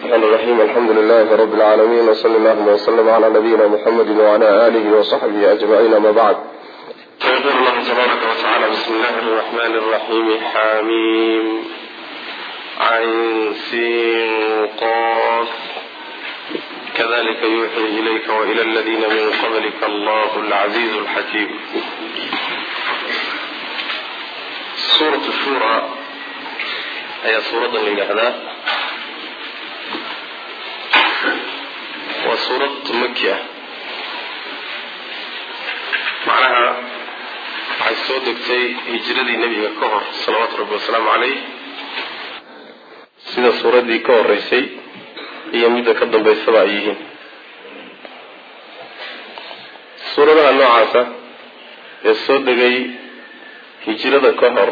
الرحمن الرحيم الحمد لله رب العالمين وصلى اللهم وسلم على نبينا محمد وعلى آله وصحبه أجمعين أما بعد يقول الله تبارك وتعالى بسم الله الرحمن الرحيم حميم عين سين قاف كذلك يوحي إليك وإلى الذين من قبلك الله العزيز الحكيم سورة الشورى هي سورة لهذا waa suurad maki ah macnaha waxay soo degtay hijradii nebiga ka hor salawaatu rabbi wasalaamu caleyh sida suuraddii ka horeysay iyo midda ka dambaysaba ay yihiin suuradaha noocaasa ee soo degay hijrada ka hor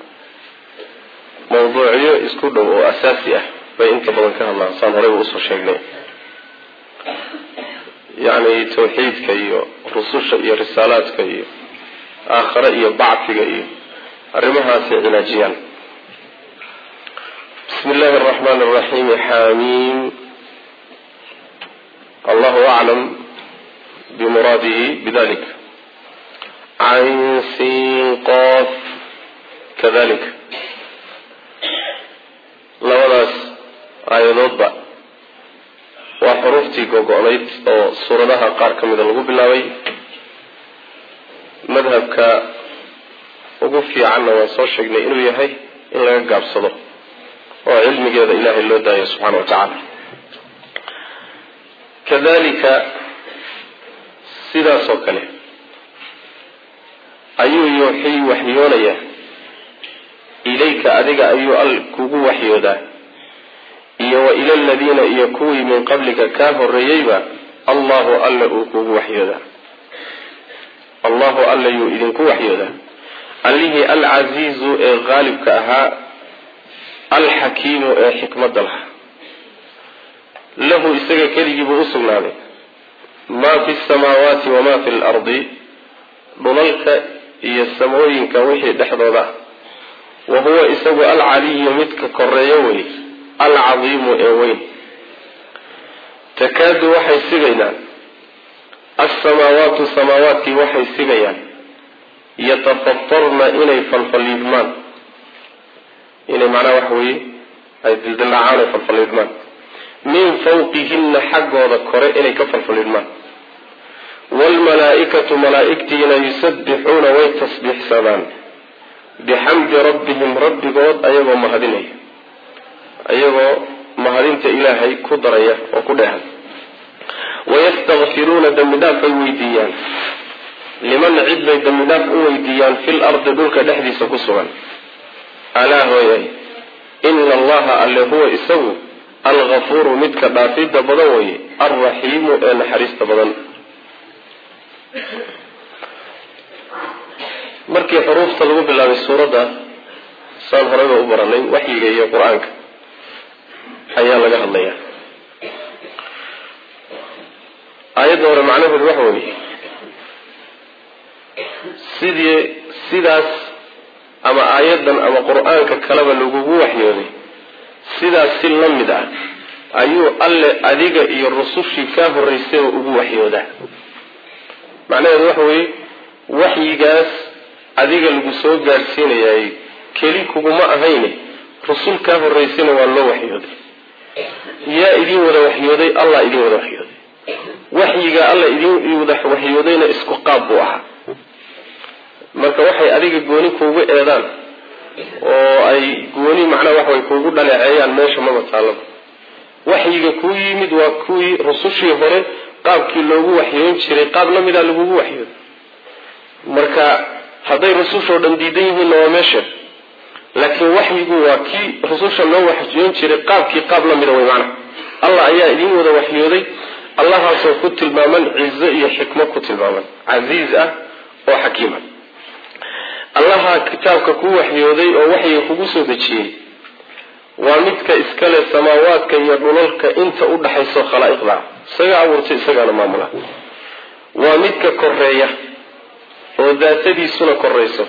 mawduucyo isku dhow oo asaasi ah bay inta badan ka hadlaan saan horeyba usoo sheegnay yacni tawxiidka iyo rususha iyo risaalaadka iyo aakhare iyo bacfiga iyo arrimahaasay cilaajiyaan bismi illaahi araxmaani araxiim xamiim allahu aclam bimuraadihi bidalik cayn siin qof kadalik labadaas aayadoodba waa xuruuftii gogo-nayd oo suuradaha qaar ka mida lagu bilaabay madhabka ugu fiicanna waan soo sheegnay inuu yahay in laga gaabsado oo cilmigeeda ilaahay loo daayo subxaana wa tacaala kadalika sidaas oo kale ayuu yuuxii waxyoonaya ilayka adiga ayuu al kugu waxyoodaa iyo wa ila aladiina iyo kuwii min qablika kaa horeeyeyba allahu alla uu kugu waxyoodaa allahu alla yuu idinku waxyoodaa allihii alcasiizu ee qaalibka ahaa alxakiimu ee xikmadda lahaa lahu isaga keligiibuu u sugnaaday maa fi samaawaati wamaa fi lardi dhulalka iyo samooyinka wixii dhexdooda ah wa huwa isagu alcaliyu midka koreeyo wey alcadiimu ee weyn takaadu waxay sigayaan alsamaawaatu samaawaadkii waxay sigayaan yatafatarna inay falfaliidmaan inay macnaha waxa weeye ay dildildhacaan ay falfaliidmaan min fawqihina xaggooda kore inay ka falfaliidmaan waalmalaa-ikatu malaa-igtiina yusabbixuuna way tasbiixsadaan bixamdi rabbihim rabbigood ayagoo mahadinaya ayagoo mahadinta ilaahay ku daraya oo ku dheehan wayastakfiruuna dembi dhaaf ay weydiiyaan liman cid bay dembi dhaaf u weydiiyaan fil ardi dhulka dhexdiisa ku sugan alaa hooyay ina allaha alle huwa isagu algafuuru midka dhaafidda badan weye alraxiimu ee naxariista badan markii xuruufta lagu bilaabay suuradda saan horeyba u baranay waxyiga iyo qur-aanka ayaa laga hadlaya aayadda hore macnaheedu waxa weeye sidii sidaas ama aayaddan ama qur-aanka kaleba lagugu waxyooday sidaas si la mid ah ayuu alle adiga iyo rusushii kaa horreysayba ugu waxyoodaa macnaheedu waxa weeye waxyigaas adiga lagu soo gaadhsiinayay keli kuguma ahayne rusul kaa horreysayna waa loo waxyooday yaa idin wada waxyooday allah idin wada waxyooday waxyiga alla idin wada waxyoodayna isku qaab buu ahaa marka waxay adiga gooni kuugu eedaan oo ay gooni macnaha waxaway kuugu dhaleeceeyaan meesha maba taallaba waxyiga kuu yimid waa kuwii rusushii hore qaabkii loogu waxyoon jiray qaab la mida lagugu waxyooday marka hadday rusushoo dhan diidan yihiinna waa meesha laakiin waxyigu waa kii rususha loo waxyoon jiray qaabkii qaab la mida way macnaha allah ayaa idin wada waxyooday allahaasoo ku tilmaaman cizo iyo xikmo ku tilmaaman casiiz ah oo xakiima allaha kitaabka ku waxyooday oo waxyiga kugu soo dejiyey waa midka iskale samaawaadka iyo dhulalka inta u dhaxayso khalaa'iqda isaga abuurtay isagaana maamula waa midka koreeya oo daatadiisuna korayso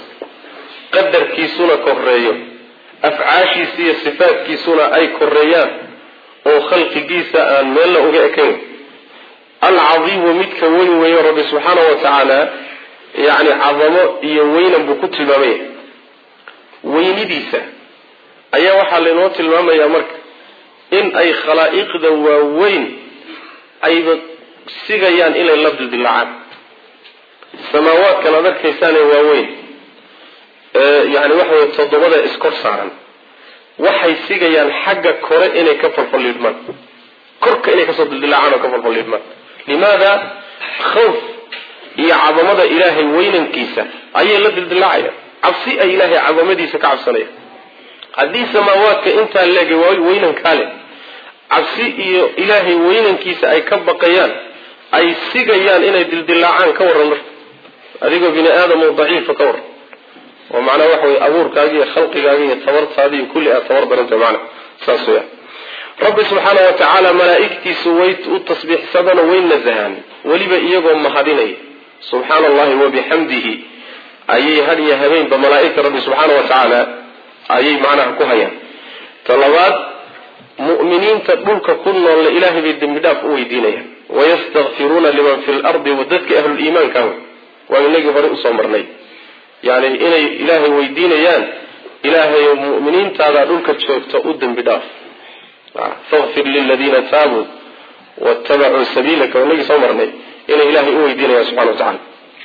qadarkiisuna koreeyo afcaashiisa iyo sifaadkiisuna ay koreeyaan oo khalqigiisa aan meelna uga ekayn alcadiimu midka weyn weeyo rabbi subxaana wa tacaala yacni cadamo iyo weynan buu ku tilmaamaya weynidiisa ayaa waxaa laynoo tilmaamayaa marka in ay khalaa'iqda waaweyn ayba sigayaan inay la dildilaacaan samaawaadkan aad arkaysaane waaweyn yani waxa wey toddobada iskor saaran waxay sigayaan xagga kore inay ka falfalliidhmaan korka inay kasoo dildilaacaan oo ka falfalliidhmaan limaada khawf iyo cadamada ilaahay weynankiisa ayay la dildilaacayaan cabsi ay ilaahay cadamadiisa ka cabsanayaan haddii samaawaadka intaa leega weynankaa leh cabsi iyo ilaahay weynankiisa ay ka baqayaan ay sigayaan inay dildilaacaan ka warran marka adigoo bini aadam oo daciifa ka warran oo macnaha waxa weye abuurkaaga iyo khalqigaaga iyo tabartaada iyo kulli aad tabar daranta macna saas weya rabbi subxaana wa tacaala malaa'igtiisu way u tasbiixsadano way nasahaan weliba iyagoo mahadinaya subxaana allahi wabixamdihi ayay had iyo habeenba malaa'igta rabbi subxaana wa tacaala ayay macnaha ku hayaan talabaad mu'miniinta dhulka ku noolle ilaahay bay dembi dhaaf u weydiinayaan wayastakfiruuna liman fi lardi dadka ahluliimaanka waa inagii hore usoo marnay yani inay ilaahay weydiinayaan ilaahay mu'miniintaada dhulka joogta u dembi dhaaf fakfir liladiina taabuu watabacuu sabiilaka waa inagii soo marnay inay ilaahay u weydiinayaan subxana wa tacala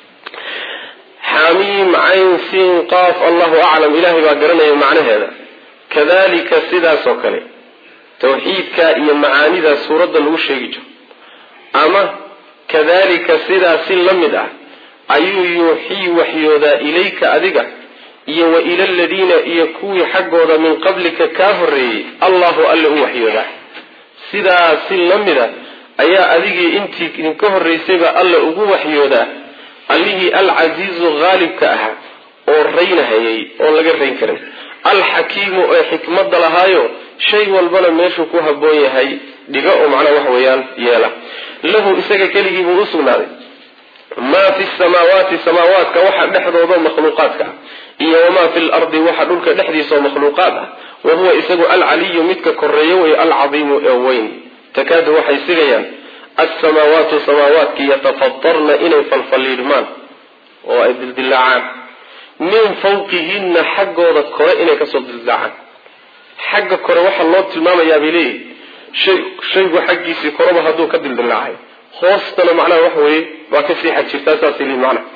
xamiim cayn siin qaaf allahu aclam ilaahay baa garanaya macnaheeda kadalika sidaas oo kale tawxiidka iyo macaanidaa suuradda lagu sheegi jiro ama kadalika sidaa si la mid ah ayuu yuuxii waxyoodaa ilayka adiga iyo wa ila aladiina iyo kuwii xaggooda min qablika kaa horreeyey allahu alle u waxyoodaa sidaa si la mid a ayaa adigii intii idinka horraysayba alle ugu waxyoodaa allihii alcasiizu haalibka ahaa oo raynahayay oon laga rayn karin alxakiimu ee xikmadda lahaayo shay walbana meeshuu ku habboon yahay dhiga oo macnaha waxa weeyaan yeela lahu isaga keligii buu u sugnaaday maa fi samaawaati samaawaadka waxa dhexdooda makhluuqaadka ah iyo wamaa fi lardi waxa dhulka dhexdiisaoo makhluuqaad ah wa huwa isagu alcaliyu midka koreeyo wey alcadiimu ee weyn takaadu waxay sigayaan alsamaawaatu samaawaadki yatafatarna inay falfalliidhmaan oo ay dildilaacaan min fawqihinna xaggooda kore inay kasoo dildilaacaan xagga kore waxaa loo tilmaamayaa bay leeyihi shay shaygu xaggiisii koreba hadduu ka dildilaacay hoostana macnaha waxa weeye waa kasii xag jirtaa saasay leeyihin macnaha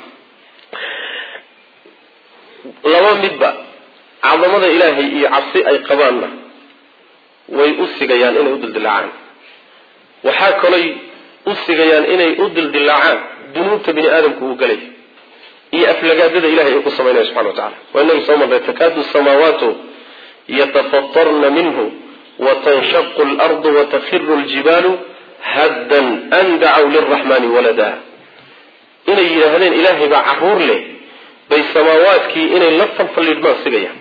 laba midba cadamada ilaahay iyo cabsi ay qabaanna way u sigayaan inay u dildilaacaan waxaa kaloy u sigayaan inay u dildilaacaan dunuubta bini aadamku uu galay iyo aflagaadada ilahay uu ku samaynaya subxana wa tacala waa inagi soo marnay takaadu samaawaatu yatafatarna minhu watanshaqu lardu watakhiru ljibaalu haddan an dacaw liraxmani walada inay yidhaahdeen ilaahay baa caruur leh bay samaawaadkii inay la falfalliidhmaan sigayaan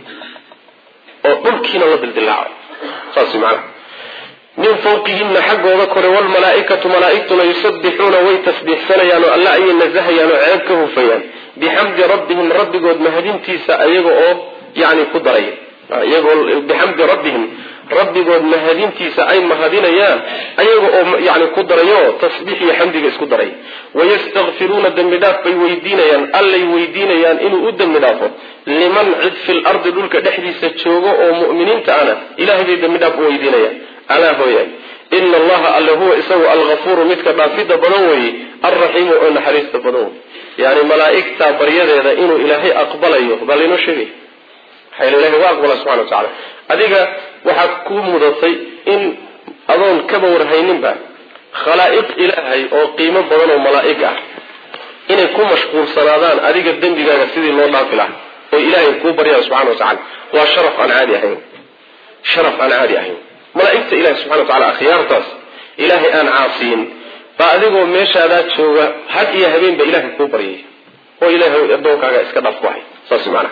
oo dhulkiina la dildilaaco saas macana min fawqihina xaggooda kore wlmalaaikatu malaaigtuna yusabbixuuna way tasbiixsanayaan oo alla ayay nasahayaan oo ceeb ka hufayaan bixamdi rabbihim rabbigood mahadintiisa ayaga oo yani ku daraya iyagoo bixamdi rabbihim rabbigood mahadintiisa ay mahadinayaan ayaga oo yani ku darayo tasbiix iyo xamdiga isku daray wayastakfiruuna dembi dhaaf bay weydiinayaan allay weydiinayaan inuu u dembi dhaafo liman cid fil ardi dhulka dhexdiisa joogo oo mu'miniinta ana ilahay bay dembi dhaaf u weydiinayaan alaa hooyaay ina allaha alle huwa isagu alghafuuru midka dhaafidda badan weeye alraxiimu oo naxariista badan wey yani malaaigta baryadeeda inuu ilaahay aqbalayo baa laynoo sheegaya maxaa ilahay waa aqbala subxana wa tacala adiga waxaad ku mudatay in adoon kaba warhayninba khalaa'iq ilaahay oo qiimo badan oo malaa'ig ah inay ku mashquulsanaadaan adiga dembigaaga sidii loo dhaafi lahaa oo ilaahay kuu baryaya subxana wa tacala waa sharaf aan caadi ahayn sharaf aan caadi ahayn malaaigta ilahi subxana wa tacala akhyaartaas ilaahay aan caasiyin baa adigoo meeshaadaa jooga had iyo habeenba ilahay kuu baryay oo ilahay adoonkaaga iska dhaaf ku hay saas maanaa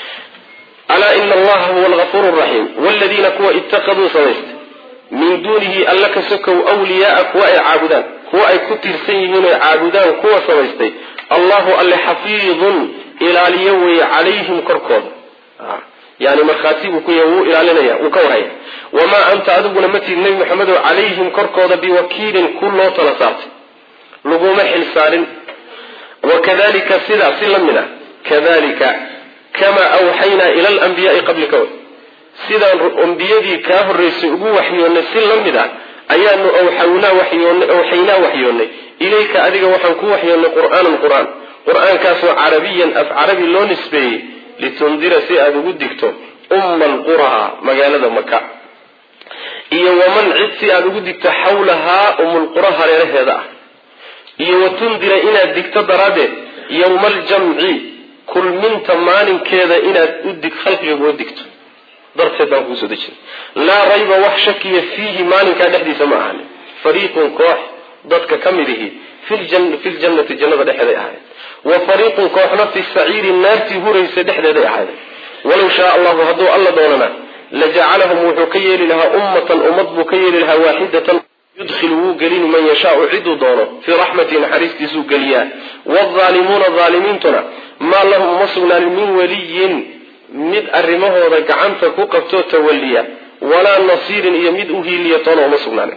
alaa ina allaha huwa algafuur raxiim wladiina kuwa ittakaduu samaystay min duunihi alla ka sokow wliyaaa kuwa ay caabudaan kuwa ay ku tiirsan yihiin oy caabudaan kuwa samaystay allahu alle xafiidun ilaaliyo weeye calayhim korkooda yani markhaati buu ku yahay wuu ilaalinaya wuu ka warhaya wamaa anta adiguna ma tiid nebi maxamedow calayhim korkooda biwakiilin ku loo tala saartay laguma xilsaarin wakadalika sidaa si la mid a kadalika kamaa awxaynaa ila alanbiyaai qablika way sidaan ambiyadii kaa horraysay ugu waxyoonnay si la mid a ayaanu awxawnaa waxyoonnay awxaynaa waxyoonnay ilayka adiga waxaan ku waxyoonnay qur'aanan qur-aan qur-aankaasoo carabiyan af carabi loo nisbeeyey litundira si aada ugu digto umma alquraa magaalada maka iyo waman cid si aada ugu digto xawlahaa umulqura hareeraheeda ah iyo watundira inaad digto daraaddeed yowma aljamci kulminta maalinkeeda inaad udig khalqiga uga digto darteed baan kuusoo dejinay laa rayba wax shakiya fiihi maalinkaa dhexdiisa ma ahanin fariiqun koox dadka ka mid ihi fi ljannati jannada dhexeeday ahayd wa fariiqun kooxna fi saciiri naartii huraysa dhexdeeday ahaydeen walow shaa allahu hadduu alla doonana lajacalahum wuxuu ka yeeli lahaa ummatan ummad buu ka yeeli lahaa waaxidatan yudkhilu wuu gelini man yashaau ciduu doono fii raxmatihi naxariistiisuu geliyaa waalimuuna aalimiintuna maa lahum uma sugnaanin min waliyin mid arrimahooda gacanta ku qabtoo tawaliya walaa nasiirin iyo mid u hiiliya toona uma sugnaanin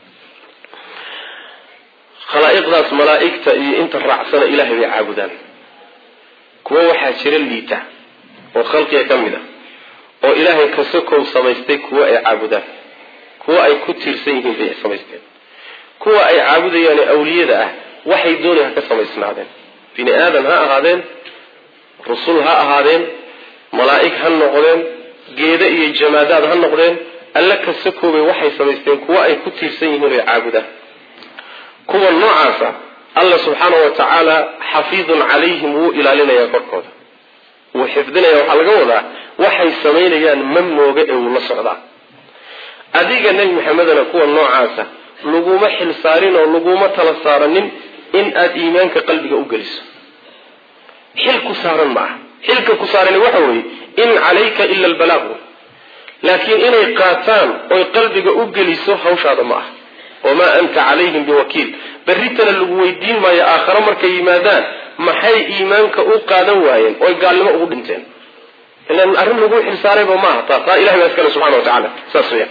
khalaa'iqdaas malaa'igta iyo inta raacsana ilaahay bay caabudaan kuwo waxaa jira liita oo khalqiga ka mid a oo ilaahay kasokow samaystay kuwo ay caabudaan kuwo ay ku tiirsan yihiin bay samaysteen kuwa ay caabudayaane awliyada ah waxay doonay ha ka samaysnaadeen bini aadan ha ahaadeen rusul ha ahaadeen malaa'ig ha noqdeen geeda iyo jamaadaad ha noqdeen alla kasakoobay waxay samaysteen kuwo ay ku tiirsan yihiin oy caabudaan kuwa noocaasa alla subxaana wa tacaala xafiidun calayhim wuu ilaalinayaa korkooda wuu xifdinaya waxaa laga wadaa waxay samaynayaan ma mooga ee wuu la socdaa adiga nebi maxamedana kuwa noocaasa laguma xilsaarin oo laguma tala saaranin in aada iimaanka qalbiga u geliso xil ku saaran ma aha xilka ku saarani waxa weeye in calayka ila albalaaq laakiin inay qaataan oy qalbiga u geliso hawshaada ma aha wamaa anta calayhim biwakiil berritana lagu weydiin maayo aakhare markay yimaadaan maxay iimaanka u qaadan waayeen oy gaalnimo ugu dhinteen ilan arrin lagu xilsaarayba maaha taa taa ilahay baa iskale subxana wa tacala saas weya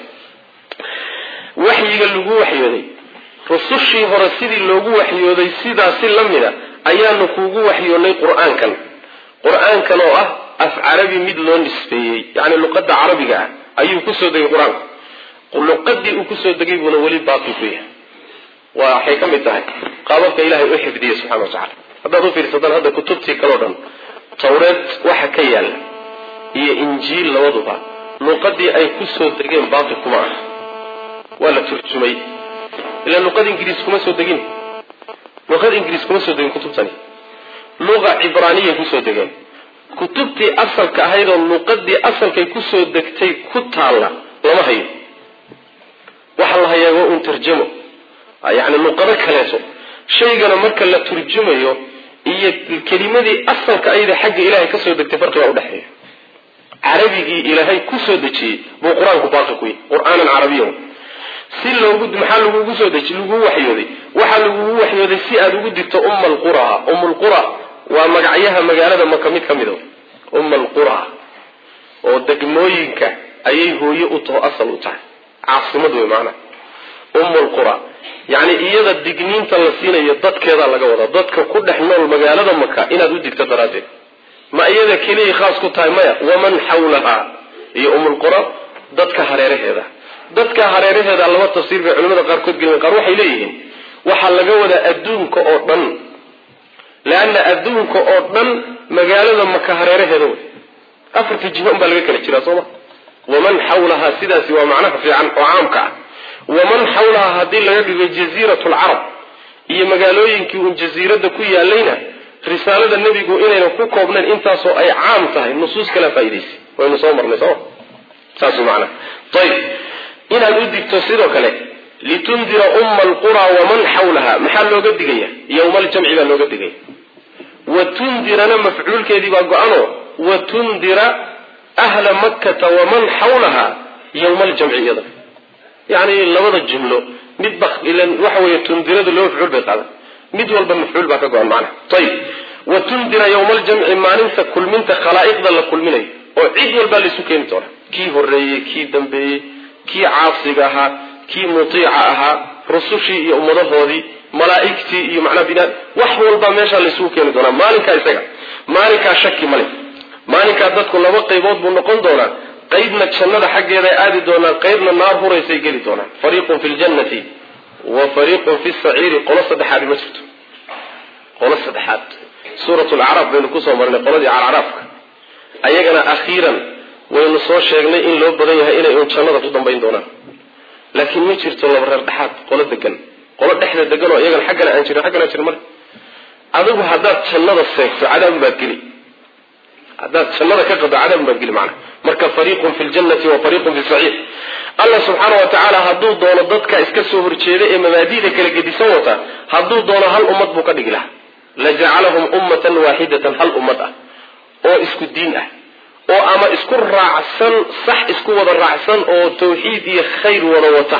waxyiga lagu waxyooday rusushii hore sidii loogu waxyooday sidaa si la mida ayaanu kuugu waxyoonnay qur-aankan qur-aankan oo ah af carabi mid loo nisbeeyey yacni luqadda carabiga ah ayuu kusoo degay qur-aanku luqadii uu kusoo degay buuna weli baaqi ku yahay waxay ka mid tahay qaababka ilahay u xifdiyey subxana wa tacala haddaad u fiirsataan hadda kutubtii kaleo dhan tawreed waxa ka yaalla iyo injiil labaduba luqadii ay kusoo degeen baaqi kuma ah waa la turjumay ila luqad ingiriis kuma soo degin luqad ingiriis kuma soo degin kutubtani luqa cibraaniyay kusoo degeen kutubtii asalka ahayd oo luqadii asalkay kusoo degtay ku taalla lama hayo waxa la hayaa waa un tarjamo yani luqado kaleeto shaygana marka la turjumayo iyo kelimadii asalka ayada xagga ilaahay kasoo degtay farqigaa udhexeeya carabigii ilaahay kusoo dejiyey buu qur-aanku baaqi ku yahy qur-aanan carabiyan si loogu maxaa lagugu soo deji lagugu waxyooday waxaa lagugu waxyooday si aada ugu digto umma alqura umm lqura waa magacyaha magaalada maka mid ka mida umma alqura oo degmooyinka ayay hooye u taho asal u tahay caasimad wey maanaa umm lqura yacni iyada digniinta la siinayo dadkeedaa laga wadaa dadka ku dhex nool magaalada maka inaad u digto daraaddeed ma iyada keliyay khaas ku tahay maya waman xawlahaa iyo ummulqura dadka hareeraheeda dadka hareeraheeda laba tafsiir bay culimada qaarkood gelin qaar waxay leeyihiin waxaa laga wadaa adduunka oo dhan leanna adduunka oo dhan magaalada maka hareeraheeda wey afarta jiho unbaa laga kala jiraa sooma waman xawlahaa sidaasi waa macnaha fiican oo caamka ah waman xawlahaa haddii laga dhigo jaziirat lcarab iyo magaalooyinkii uun jasiiradda ku yaalayna risaalada nebigu inayna ku koobnayn intaasoo ay caam tahay nusuus kala faa'idaysay waynu soo marnay sooma saas macnaha ayib inaad u digto sidoo kale litundira umma alqura waman xawlaha maxaa looga digaya yowma aljamci baa looga digaya wa tundirana mafcuulkeedii baa go-ano wa tundira ahla makkata waman xawlaha yowma aljamci iyada yani labada jumlo midba waxa wey tundiradu laba mafcuul bay qaadan mid walba mafcuul baa ka go-an macnaha ayib wa tundira yowma aljamci maalinta kulminta khalaa'iqda la kulminayo oo cid walbaa laisu keeni doonaa kii horreeyey kii dambeeyey kii caasiga ahaa kii mutiica ahaa rusushii iyo ummadahoodii malaa'igtii iyo macnaa bina wax walbaa meeshaa laisugu keeni doonaa maalinkaa isaga maalinkaa shaki male maalinkaa dadku laba qaybood buu noqon doonaa qaybna jannada xaggeeday aadi doonaan qaybna naar huraysay geli doonaan fariiqun fi ljannati wa fariiqun fi saciiri qolo saddexaadi ma jirto qolo saddexaad suurat lacraaf baynu kusoo marnay qoladii calcaraafka ayagana akhiiran waynu soo sheegnay in loo badan yahay inay un jannada ku dambayn doonaan laakiin ma jirto laba reer dhexaad qolo degan qolo dhexda degan oo iyagana xaggana aan jirin xaggana aan jirin male adigu haddaad jannada seegto cadaab baad geli haddaad jannada ka qado cadaab baad geli macna marka fariiqun fi ljannati wa fariiqun fi saciir allah subxaana wa tacaala hadduu doono dadka iska soo horjeeda ee mabaadi'da kala gedisan wata hadduu doono hal ummad buu ka dhigi lahaa lajacalahum ummatan waaxidatan hal ummad ah oo isku diin ah oo ama isku raacsan sax isku wada raacsan oo tawxiid iyo khayr wada wata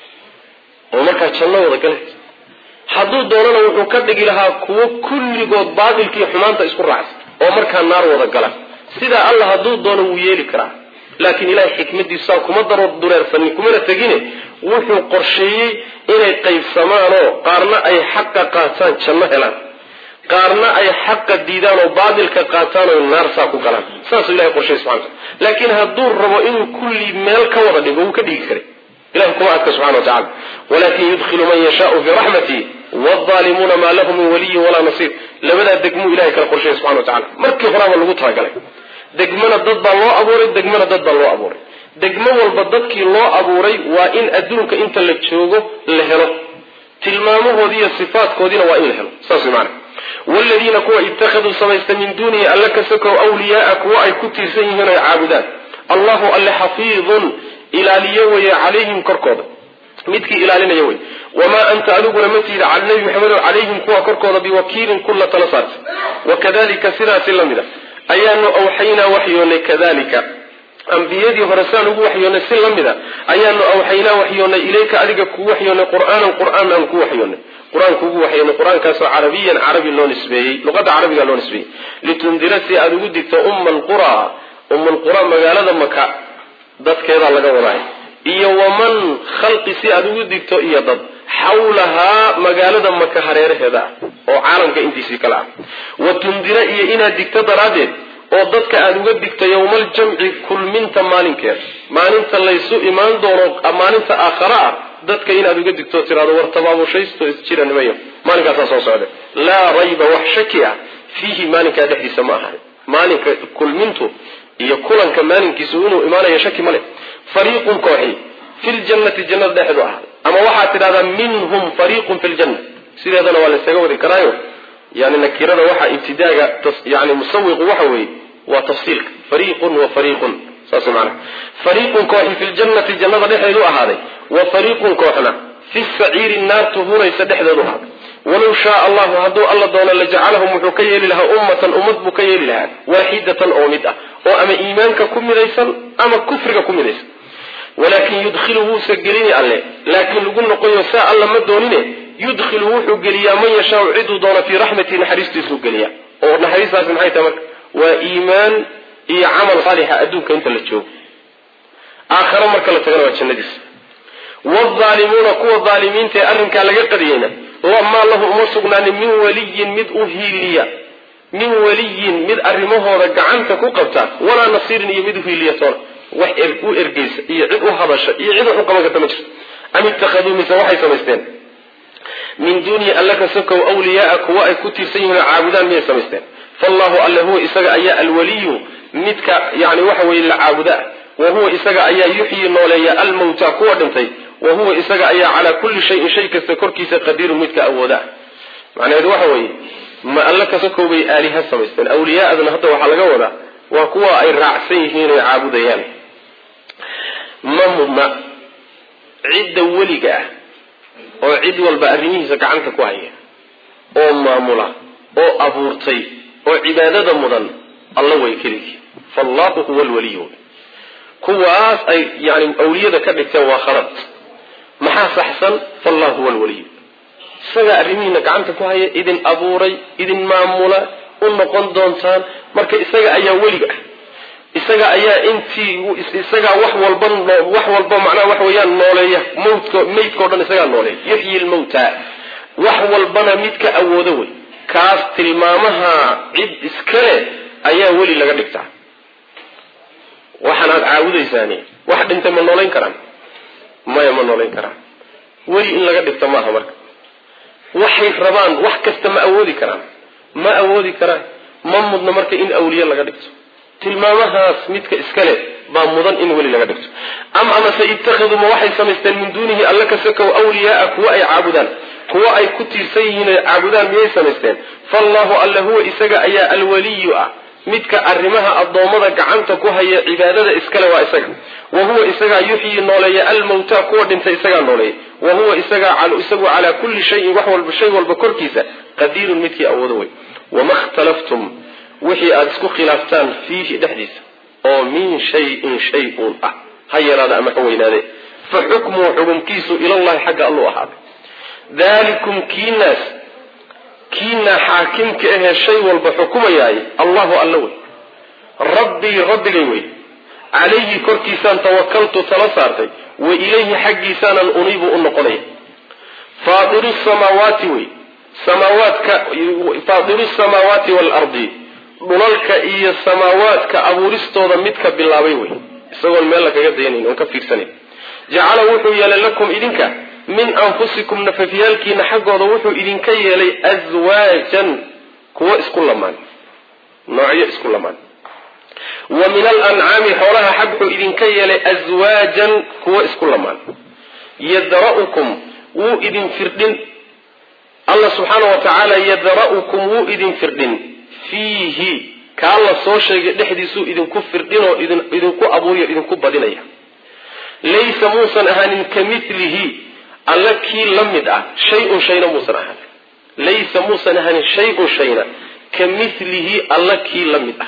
oo markaa janno wada gala hadduu doonana wuxuu ka dhigi lahaa kuwo kulligood baatilkiiyo xumaanta isku raacsan oo markaa naar wada gala sidaa alla hadduu doono wuu yeeli karaa laakiin ilahay xikmadiisaa kuma daro dureersanin kumana tegine wuxuu qorsheeyey inay qaybsamaanoo qaarna ay xaqa qaataan janno helaan qaarna ay xaqa diidaan oo baatilka qaataan oo naar saa ku galaan saasuu ilahay qorsheeyey subxana wataala laakiin hadduu rabo inuu kulli meel ka wada dhigo wuu ka dhigi karay ilahay kuma adka subxana wa tacala walakin yudkhilu man yashaau fii raxmati waalظaalimuuna maa lahu min waliyin walaa nasiir labadaa degmuu ilahay kala qorsheeyey subxana wa tacala markii horaaba lagu talagalay degmana dad baa loo abuuray degmana dad baa loo abuuray degmo walba dadkii loo abuuray waa in adduunka inta la joogo la helo tilmaamahoodii iyo sifaatkoodiina waa in la helo saas maana wladiina kuwa ittakhaduu samaysta min duunihi alla ka sokow wliyaaa kuwa ay ku tiirsan yihiin oy caabudaan allahu alle xafiidun ilaaliyo weye calayhim korkooda midkii ilaalinaya wey wamaa anta adiguna ma tiida cala nabi maxamedo calayhim kuwa korkooda biwakiilin kulla tala saarta wakadalika sidaasi la mid a ayaanu awxaynaa waxyoonay kadalika ambiyadii hore saan ugu waxyoonay si la mid a ayaanu awxaynaa waxyoonay ilayka adiga kuu waxyoonay qur'aanan qur'aan aan ku waxyoonay qur-aanku ugu waxyoonay qur-aankaasoo carabiyan carabi loo nisbeeyey luqadda carabiga loo nisbeeyey litundira si aada ugu digto umma alqura umma alqura magaalada maka dadkeedaa laga wadaay iyo waman khalqi si aada ugu digto iyo dad xawlahaa magaalada maka hareeraheeda ah oo caalamka intiisii kale ah wa tundira iyo inaad digto daraaddeed oo dadka aada uga digto yowmaaljamci kulminta maalinkeeda maalinta laysu imaan doono maalinta aakhara ah dadka inaad uga digto tiraado war tabaabushaysto isjira nimayo maalinkaasaa soo socda laa rayba wax shaki ah fiihi maalinkaa dhexdiisa ma ahan maalinka kulmintu iyo kulanka maalinkiisu inuu imaanayo shaki ma leh fariiqun kooxi fi ljannati jannada dhexeedu ahaaday ama waxaad tidhahdaa minhum fariiqun fi ljanna sideedana waa laysaga wadi karaayo yani nakirada waxaa ibtidaaga yani musawiqu waxa weeye waa tafsiilka fariiqun wa fariiqun saas maana fariiqun kooxi fi ljannati jannada dhexeedu ahaaday wa fariiqun kooxna fi saciiri naartu huraysa dhexdeedu ahaaday walow shaa allahu hadduu alla doono lajacalahum wuxuu ka yeeli lahaa ummatan ummad buu ka yeeli lahaa waaxidatan oo mid ah oo ama iimaanka ku midaysan ama kufriga ku midaysan walaakin yudkhilu wuusa gelini alle laakiin lagu noqoyo saa alla ma doonine yudkhilu wuxuu geliyaa man yashaau ciduu doono fii raxmatihi naxariistiisuu geliyaa oo naxariistaasi maxay tahay marka waa iimaan iyo camal saalixa adduunka inta la joogo aakhare marka la tagana waa jannadiisa waalimuuna kuwa aalimiinta ee arrinkaa laga qadiyeyna maa lahu uma sugnaanin min waliyin mid u hiiliya min waliyin mid arrimahooda gacanta ku qabta walaa nasiirin iyo mid uhiiliya toona wax u ergeysa iyo cid u hadasha iyo cid wax u qaban karta ma jirto am ittakhaduu mise waxay samaysteen min duunihi alla ka sokow wliyaaa kuwa ay ku tiirsan yihiin oo caabudaan miyay samaysteen fallahu alle huwa isaga ayaa alwaliyu midka yani waxa weye la caabuda wa huwa isaga ayaa yuxyi nooleeya almawta kuwa dhintay wa huwa isaga ayaa calaa kulli shayin shay kasta korkiisa qadiirun midka awooda macnaheedu waxa weeye ma alla ka sokow bay aaliha samaysteen awliyaadana hadda waxaa laga wadaa waa kuwa ay raacsan yihiin oy caabudayaan ma mudna cidda weliga ah oo cid walba arrimihiisa gacanta ku haya oo maamula oo abuurtay oo cibaadada mudan alla way keligii faallahu huwa alwaliyu kuwaas ay yani awliyada ka dhigteen waa khalad maxaa saxsan faallahu huwa alwaliyu isagaa arrimihiina gacanta ku haya idin abuuray idin maamula u noqon doontaan marka isaga ayaa weliga ah isaga ayaa intii isagaa wax walba wax walba macnaha wax weeyaan nooleeya mawdko maydkao dhan isagaa nooleeya yuxyi lmawta wax walbana midka awoodo wey kaas tilmaamaha cid iskale ayaa weli laga dhigtaa waxaan aad caabudaysaani wax dhintay ma noolayn karaan maya ma noolayn karaan weli in laga dhigto maaha marka waxay rabaan wax kasta ma awoodi karaan ma awoodi karaan ma mudna marka in awliye laga dhigto tilmaamahaas midka iskale baa mudan in weli laga dhigto am amase ittakhiduu ma waxay samaysteen min duunihi alla ka sokow awliyaaa kuwa ay caabudaan kuwa ay ku tiirsan yihiin ay caabudaan miyay samaysteen faallahu alla huwa isaga ayaa alwaliyu ah midka arrimaha addoommada gacanta ku haya cibaadada iskale waa isaga wa huwa isagaa yuxyi nooleeya almawta kuwa dhintay isagaa nooleeya wa huwa isagaa isagu calaa kulli shayin wax walba shay walba korkiisa qadiirun midkii awoodo wey wama khtalaftum wixii aada isku khilaaftaan fiihi dhexdiisa oo min shayin shay uun ah ha yaraada ama ha weynaade fa xukmuhu xukumkiisu ilallahi xagga alluu ahaaday dalikum kiinaas kiinaa xaakimka ahee shay walba xukumayaay allahu alla wey rabbii rabbigay wey calayhi korkiisaan tawakaltu tala saartay wa ilayhi xaggiisaanan uniibu u noqonaya faadiru samaawaati wey samaawaadka faadiru samaawaati waalardi dhulalka iyo samaawaadka abuuristooda midka bilaabay wey isagoon meel la kaga dayanayn oon ka fiirsanayn jacala wuxuu yeelay lakum idinka min anfusikum nafafyaalkiina xaggooda wuxuu idinka yeelay aswaajan kuwo isku lamaan noocyo isku lamaan wa min alancaami xoolaha xag wuxuu idinka yeelay aswaajan kuwo isku lamaan yadra'ukum wuu idin firdhin allah subxaana wa tacaala yadra'ukum wuu idin firdhin fiihi kaa la soo sheegay dhexdiisuu idinku firdhinoo idinku abuuriyo idinku badinaya laysa muusan ahaanin ka milihi alla kii la mid ah shay-un shayna muusan ahaanin laysa muusan ahaanin shay-un shayna ka milihi alla kii la mid ah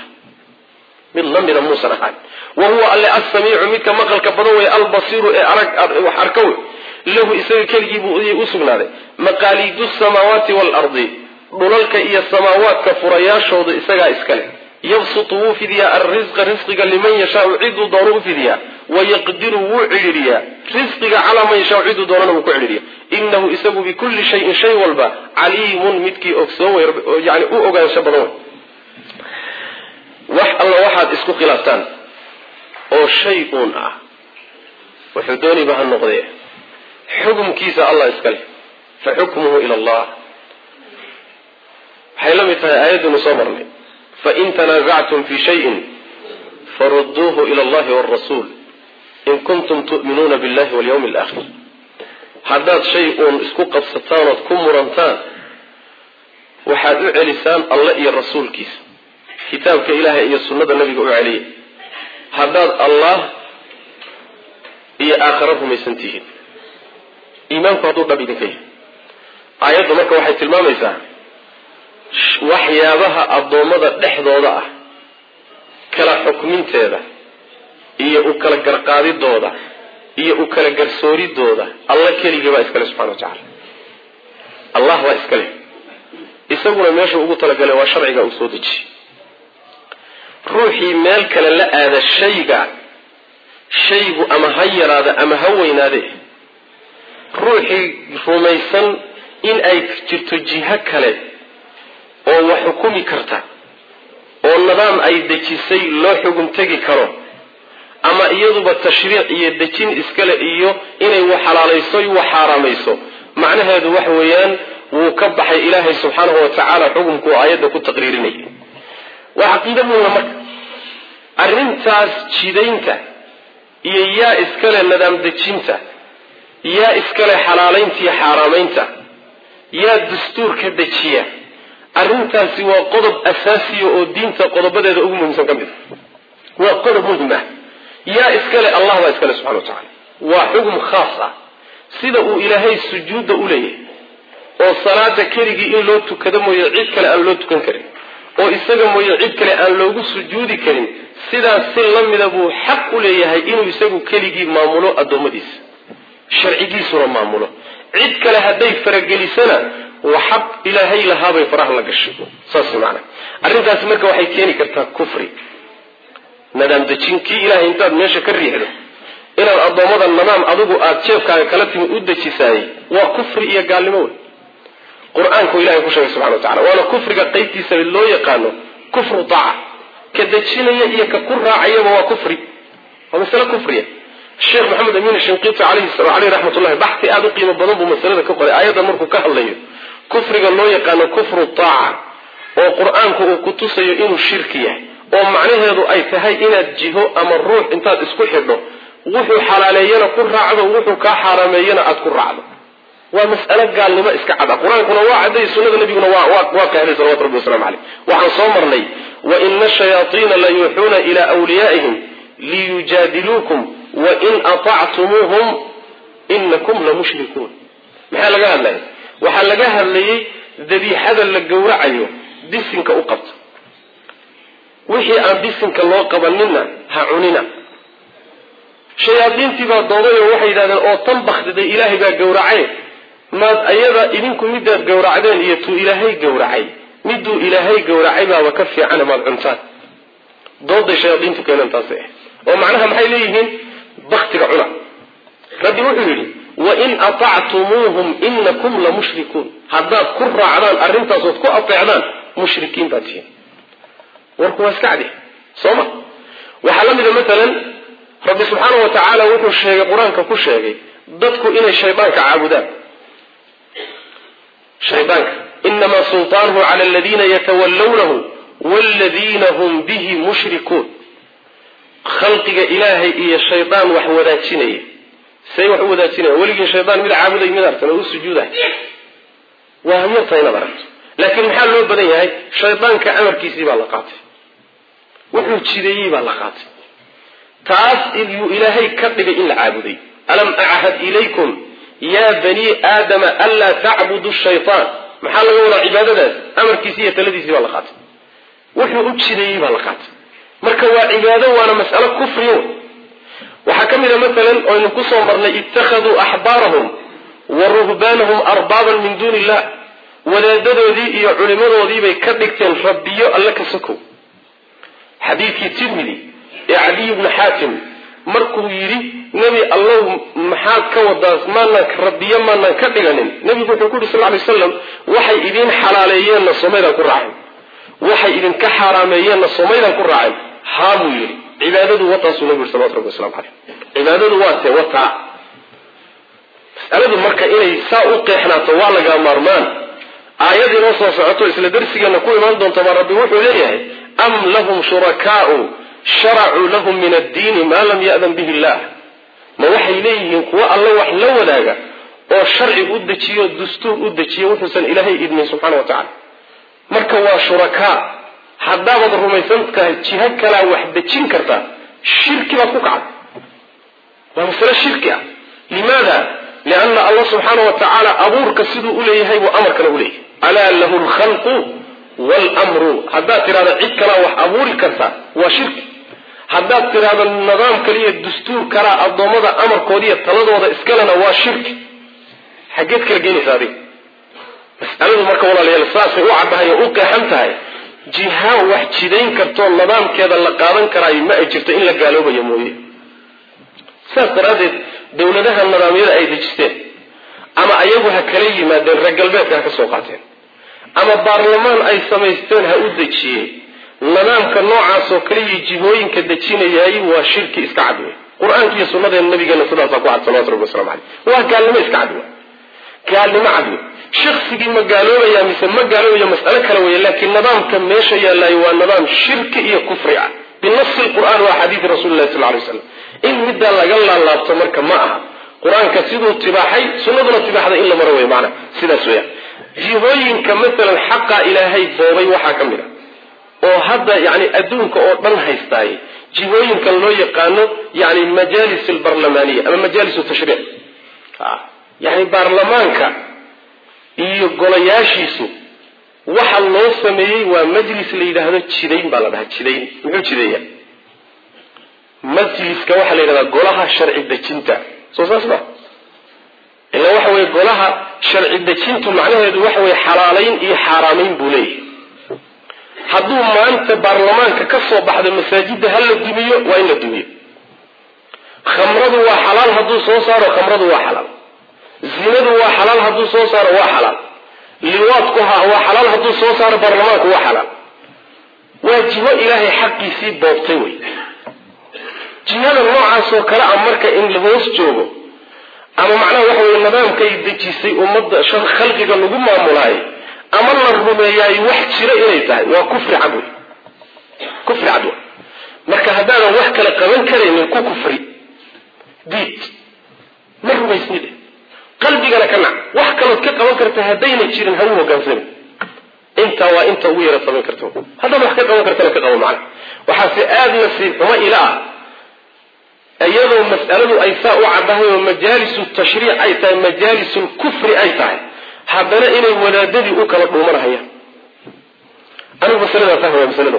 mid la mida muusan ahaanin wa huwa alle assamiicu midka maqalka badan wey albasiiru ee arag wax arka wey lahu isaga keligii buu u sugnaaday maqaaliidu samaawaati waalardi dhulalka iyo samaawaadka furayaashooda isagaa iska leh yabsutu wuu fidiyaa alrisqa risqiga liman yashaau ciduu doono u fidiyaa wayaqdiru wuu cidhiiriyaa risqiga calaa man yashaau ciduu doonana wuu ku cidhiiriya inahu isagu bikulli shayin shay walba caliimun midkii ogsoon yani u ogaansho badan wey wax alla waxaad isku khilaaftaan oo shay uun ah wuxuu dooniba ha noqdee xukumkiisa allah iska leh fa xukmuhu ila allah waxay la mid tahay aayaddiinu soo marnay fain tanaasactum fi shayin faruduuhu ila allahi wrasuul in kuntum tu'minuuna billahi walyawmi alaakhir haddaad shay uun isku qabsataan ood ku murantaan waxaad u celisaan alle iyo rasuulkiisa kitaabka ilaahay iyo sunnada nabiga u celiya haddaad allah iyo aakhara rumaysan tihiin iimaanku hadduu dhab idinka yahay aayaddu marka waxay tilmaamaysaa waxyaabaha addoommada dhexdooda ah kala xukminteeda iyo u kala garqaadidooda iyo u kala garsooridooda alla keligii baa iskale subxana wa tacala allah baa iskale isaguna meesha ugu talagalay waa sharciga uu soo dejiyey ruuxii meel kale la aada shayga shaygu ama ha yaraada ama ha weynaade ruuxii rumaysan in ay jirto jiho kale oo wax xukumi karta oo nidaam ay dejisay loo xugum tegi karo ama iyaduba tashriic iyo dejin iskale iyo inay wax xalaalayso wax xaaraamayso macnaheedu waxa weeyaan wuu ka baxay ilaahay subxaanahu wa tacaala xukumku aayadda ku taqriirinaya waa caqiida muhima marka arrintaas jidaynta iyo yaa iskale nidaam dejinta yaa iskale xalaalaynta iyo xaaraamaynta yaa dastuurka dejiya arrintaasi waa qodob asaasiya oo diinta qodobadeeda ugu muhiimsan ka mid a waa qodob muhim ah yaa iskale allah baa iskale subxana wa tacala waa xugum khaas ah sida uu ilaahay sujuudda u leeyahay oo salaada keligii in loo tukado mooye cid kale aan loo tukan karin oo isaga mooye cid kale aan loogu sujuudi karin sidaas si la mida buu xaq u leeyahay inuu isagu keligii maamulo addoommadiisa sharcigiisuna maamulo cid kale hadday faragelisana waa xaq ilaahay lahaabay faraha la gashay saas maana arrintaasi marka waxay keeni kartaa kufri nadaam dejin kii ilahay intaad meesha ka riixdo inaad addoommada nadaam adigu aada jeefkaaga kala timi u dejisaayey waa kufri iyo gaalnimo wey qur-aanku ilahay ku sheegay subxana wa tacala waana kufriga qeybtiisa loo yaqaano kufru daaca ka dejinaya iyo ka ku raacayaba waa kufri waa masale kufriya sheekh maxamed amiin shinqiiti caleyhi raxmatullahi baxti aada u qiimo badan buu masalada ka qoray aayaddan markuu ka hadlayo kufriga loo yaqaano kufru daaca oo qur-aanku uu ku tusayo inuu shirki yahay oo macnaheedu ay tahay inaad jiho ama ruux intaad isku xidho wuxuu xalaaleeyana ku raacdo wuxuu kaa xaaraameeyana aada ku raacdo waa mas'alo gaalnimo iska cada qur-aankuna waa cadday sunnada nabiguna waa qeexday salawatu rabbi waslamu caleyh waxaan soo marnay wa ina shayaaiina la yuuxuuna ilaa wliyaa'ihim liyujaadiluukum wain aطactumuuhum inakum lamushrikuun maxaa laga hadlaya waxaa laga hadlayay dabiixada la gowracayo bisinka u qabto wixii aan bisinka loo qabanina ha cunina shayaadiintii baa dooday oo waxay yidhahdeen oo tan baktiday ilaahay baa gowracay maad ayada idinku midaad gowracdeen iyo tuu ilaahay gowracay miduu ilaahay gowracay baaba ka fiicana maad cuntaan dooday shayaadiintu keeneen taasi ah oo macnaha maxay leeyihiin baktiga cuna rabbi wuxuu yidhi wain aطactumuuhum inakum lamushrikuun haddaad ku raacdaan arrintaasood ku ateecdaan mushrikiin baad tihiin warku waa iska cadi soo ma waxaa la mida maalan rabbi subxaana wa tacaala wuxuu sheegay qur-aanka ku sheegay dadku inay shaydaanka caabudaan shaydaanka inamaa sulطaanuhu cala aladiina yatawallawnahu waaladiina hum bihi mushrikuun khalqiga ilaahay iyo shaydaan wax wadaajinaya say wax u wadaajinaya weligii shaydaan mid caabuday mid artan oo u sujuuday waa hamyarta inaad aragto laakiin maxaa loo badan yahay shaydaanka amarkiisii baa la qaatay wuxuu jideeyey baa la qaatay taas yuu ilaahay ka dhigay in la caabuday alam achad ilaykum yaa banii aadama anlaa tacbudu shaytaan maxaa laga wadaa cibaadadaas amarkiisii iyo taladiisii baa la qaatay wuxuu u jideeyey baa la qaatay marka waa cibaado waana mas'alo kufriyo waxaa ka mid a maalan oynu ku soo marnay ittakhaduu axbaarahum wa ruhbaanahum arbaaban min duuni illah wadaadadoodii iyo culimadoodiibay ka dhigteen rabbiyo alle ka sokow xadiidkii tirmidi ee cadiy bni xaatim markuu yidhi nebi allow maxaad ka wadaa maanaan rabbiyo maanaan ka dhiganin nebigu wuxuu ku yidhi sal lay slam waxay idiin xalaaleeyeenna somaydaan ku raacin waxay idinka xaaraameeyeenna somaydaan ku raacin haa buu yidhi cibaadadu wataasuu nabigu yiri salawatu rabbi waslamu caleyh cibaadadu waa tee wataa masaladu marka inay saa u qeexnaato waa lagaa maarmaan aayad inoo soo socoto isla darsigeena ku imaan doonta baa rabbi wuxuu leeyahay am lahum shurakaau sharacuu lahum min addiini maa lam ya'dan bihi illah ma waxay leeyihiin kuwo alle wax la wadaaga oo sharci u dejiyo dastuur u dejiyo wuxuusan ilaahay idmin subxana wa tacala marka waa shurakaa haddaabaad rumaysan tahay jiho kalaa wax dejin kartaa shirki baad ku kacday waa masale shirki ah limaada lianna allah subxaana wa tacaala abuurka siduu uleeyahay buu amarkana uleeyahay alaa lahu lkhalqu wlmru haddaad tidhahdo cid kalaa wax abuuri karta waa shirki haddaad tidhahdo nidaam kaliya dastuur kalaa addoommada amarkoodiiyo taladooda iskalena waa shirki xaggeed kala geenaysa adiga masaladu marka walaalayaal saasay u caddahay oo u qeexan tahay jiha wax jidayn kartoo nidaamkeeda la qaadan karaayo ma ay jirto in la gaaloobayo mooye saas daraaddeed dowladaha nidaamyada ay dejisteen ama ayagu ha kala yimaadeen reer galbeedka ha ka soo qaateen ama baarlamaan ay samaysteen ha u dejiyeen nidaamka noocaasoo kaliya jihooyinka dejinayay waa shirki iska cad wey qur-aanka iyo sunnadeena nabigeena sidaasaa ku cad salawatu rabbi waslamu caleyh waa gaalnimo iska cad wey gaalnimo cad wey shaksigii ma gaaloobaya mise ma gaaloobayo mas'alo kale weeye laakiin nidaamka meesha yaallaayo waa nidaam shirki iyo kufri ah binasi lqur'aan wa axaadiidi rasuli lahi sal lay slam in middaa laga laalaabto marka ma aha qur-aanka siduu tibaaxay sunnaduna tibaaxday in la maro wey maana sidaas weya jihooyinka maalan xaqa ilaahay boobay waxaa ka mid a oo hadda yani adduunka oo dhan haystaay jihooyinkan loo yaqaano yani majaalis albarlamaaniya ama majaalis tashriic yani baarlamaanka iyo golayaashiisu waxa loo sameeyey waa majlis la yidhaahdo jidayn baa la dhahaa jidayn muxuu jideeya majliska waxaa la yidhahdaa golaha sharci dejinta soo saas ma ila waxa weye golaha sharci dejintu macnaheedu waxa weye xalaalayn iyo xaaraamayn buu leeyahay hadduu maanta baarlamaanka ka soo baxdo masaajidda ha la dumiyo waa in la dumiyo khamradu waa xalaal hadduu soo saaro khamradu waa xalaal zinadu waa xalaal hadduu soo saaro waa xalaal liwaadku ha waa xalaal hadduu soo saaro baarlamaanku waa xalaal waa jiho ilaahay xaqiisii boobtay wey jihada noocaasoo kale ah marka in la hoos joogo ama macnaha waxa weye nidaamkay dejisay ummadda khalqiga lagu maamulaayo ama la rumeeyaay wax jira inay tahay waa kufri cad wey kufri cad wey marka haddaadan wax kale qaban karaynin ku kufri diid ma rumaysnide qalbigana ka nac wax kalood ka qaban karta haddayna jirin ha u hogaansami intaa waa inta ugu yara samayn karta haddaad wax ka qaban kartana ka qabo macna waxaase aada nasiib xumo ila ah iyadoo mas'aladu ay saa u caddahay oo majaalisu tashriic ay tahay majaalisul kufri ay tahay haddana inay wadaadadii u kala dhuumanahayaan anigu masaladaa fahmaya masalada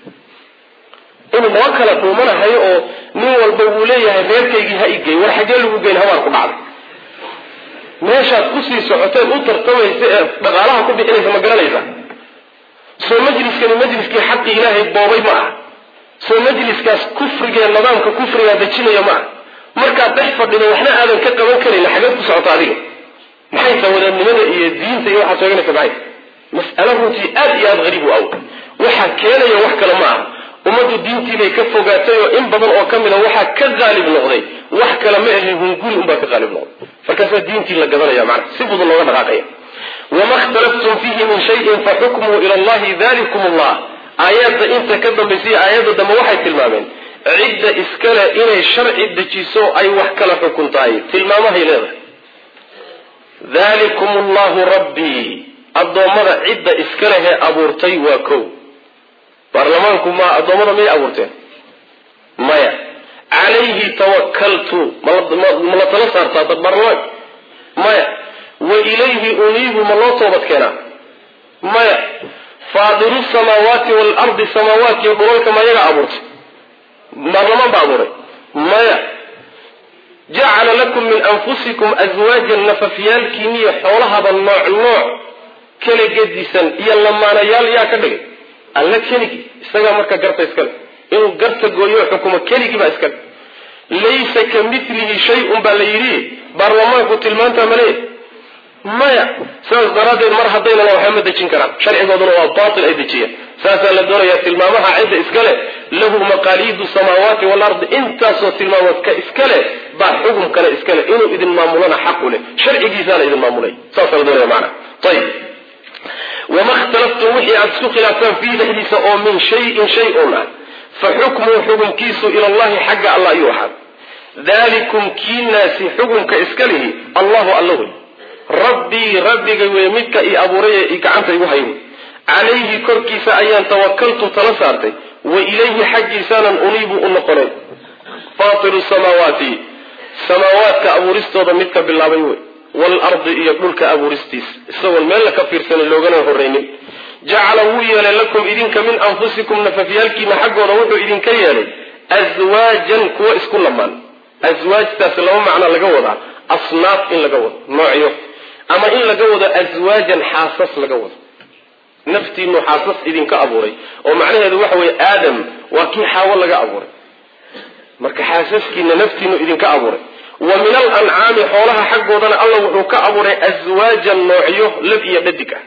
inuu loo kala dhuumanahayo oo nin walba wuu leeyahay reerkaygii ha igey war xaggee lagu geyn habaan ku dhacday meeshaad kusii socoteen u tartamaysa ee dhaqaalaha ku bixinaysa ma garanaysa soo majliskani majliskii xaqi ilaahay boobay ma ah soo majliskaas kufrigee nidaamka kufrigaa dejinaya ma ah markaad dhex fadhido waxna aadan ka qaban karin xageed ku socota adiga maxay taha wadaadnimada iyo diinta iyo waxaad sheeganaysa maxay mas'alo runtii aad iyo aada hariib u aw waxaa keenaya wax kale ma ah ummaddu diintiibay ka fogaatay oo in badan oo ka mid a waxaa ka qaalib noqday wax kale ma ahe hunguri unbaa ka qaalib noqday markaasaa diintii la gadanaya macna si fudud looga dhaqaaqaya wama ikhtalaftum fiihi min shayin faxukmuhu ila allahi dalikum allah aayadda inta ka dambaysiy aayadda dambe waxay tilmaameen cidda iskale inay sharci dejiso ay wax kala xukuntahay tilmaamahay leedahay dalikum allahu rabbii addoommada cidda iskalehee abuurtay waa kow baarlamaanku ma addoommada miyay abuurteen maya calayhi tawakaltu ma la tala saartaa dad baarlamaanka maya wa ilayhi uniibu ma loo toobad keenaa maya faadiru samaawaati waalardi samaawaatkiiyo dhulalka ma yaga abuurtay baarlamaan ba abuuray maya jacala lakum min anfusikum aswaajan nafafyaalkiiniyo xoolahaba nooc nooc kala gedisan iyo lamaanayaal yaa ka dhigay alla keligii isagaa marka garta iskale inuu garta gooyo xukumo keligii baa iskale laysa ka milihi shay-un baa la yidhi baarlamaanku tilmaantaa maleeya maya sidaas daraaddeed mar haddaynan waxba ma dejin karaan sharcigooduna waa baatil ay dejiyeen saasaa la doonayaa tilmaamaha cidda iskale lahu maqaaliidu samaawaati waalardi intaasoo tilmaamood ka iskale baa xukumkana iskale inuu idin maamulana xaqu leh sharcigiisaana idin maamulay saasaa la doonaya maana ayib wama ikhtalaftum wixii aada isku khilaaftaan fiihi dhexdiisa oo min shayin shay un ah fa xukmuhu xukumkiisu ila allahi xagga alla ayuu ahaa dalikum kiinaasi xukumka iska lihi allahu alla wey rabbii rabbigay wey midka i abuuray ee gacanta igu hay calayhi korkiisa ayaan tawakaltu tala saartay wa ilayhi xaggiisaanan uniibu u noqonay faatiru samaawaati samaawaadka abuuristooda midka bilaabay wey waalardi iyo dhulka abuuristiis isagoon meel la ka fiirsanin loogana horraynin jacala wuu yeelay lakum idinka min anfusikum nafafyaalkiina xaggooda wuxuu idinka yeelay aswaajan kuwa isku lamaan aswaajtaasi laba macno laga wadaa asnaaf in laga wado noocyo ama in laga wado aswaajan xaasas laga wado naftiinu xaasas idinka abuuray oo macnaheedu waxa weeye aadam waa kii xaawo laga abuuray marka xaasaskiina naftiinu idinka abuuray wa min al ancaami xoolaha xaggoodana alla wuxuu ka abuuray aswaajan noocyo lab iyo dhadig ah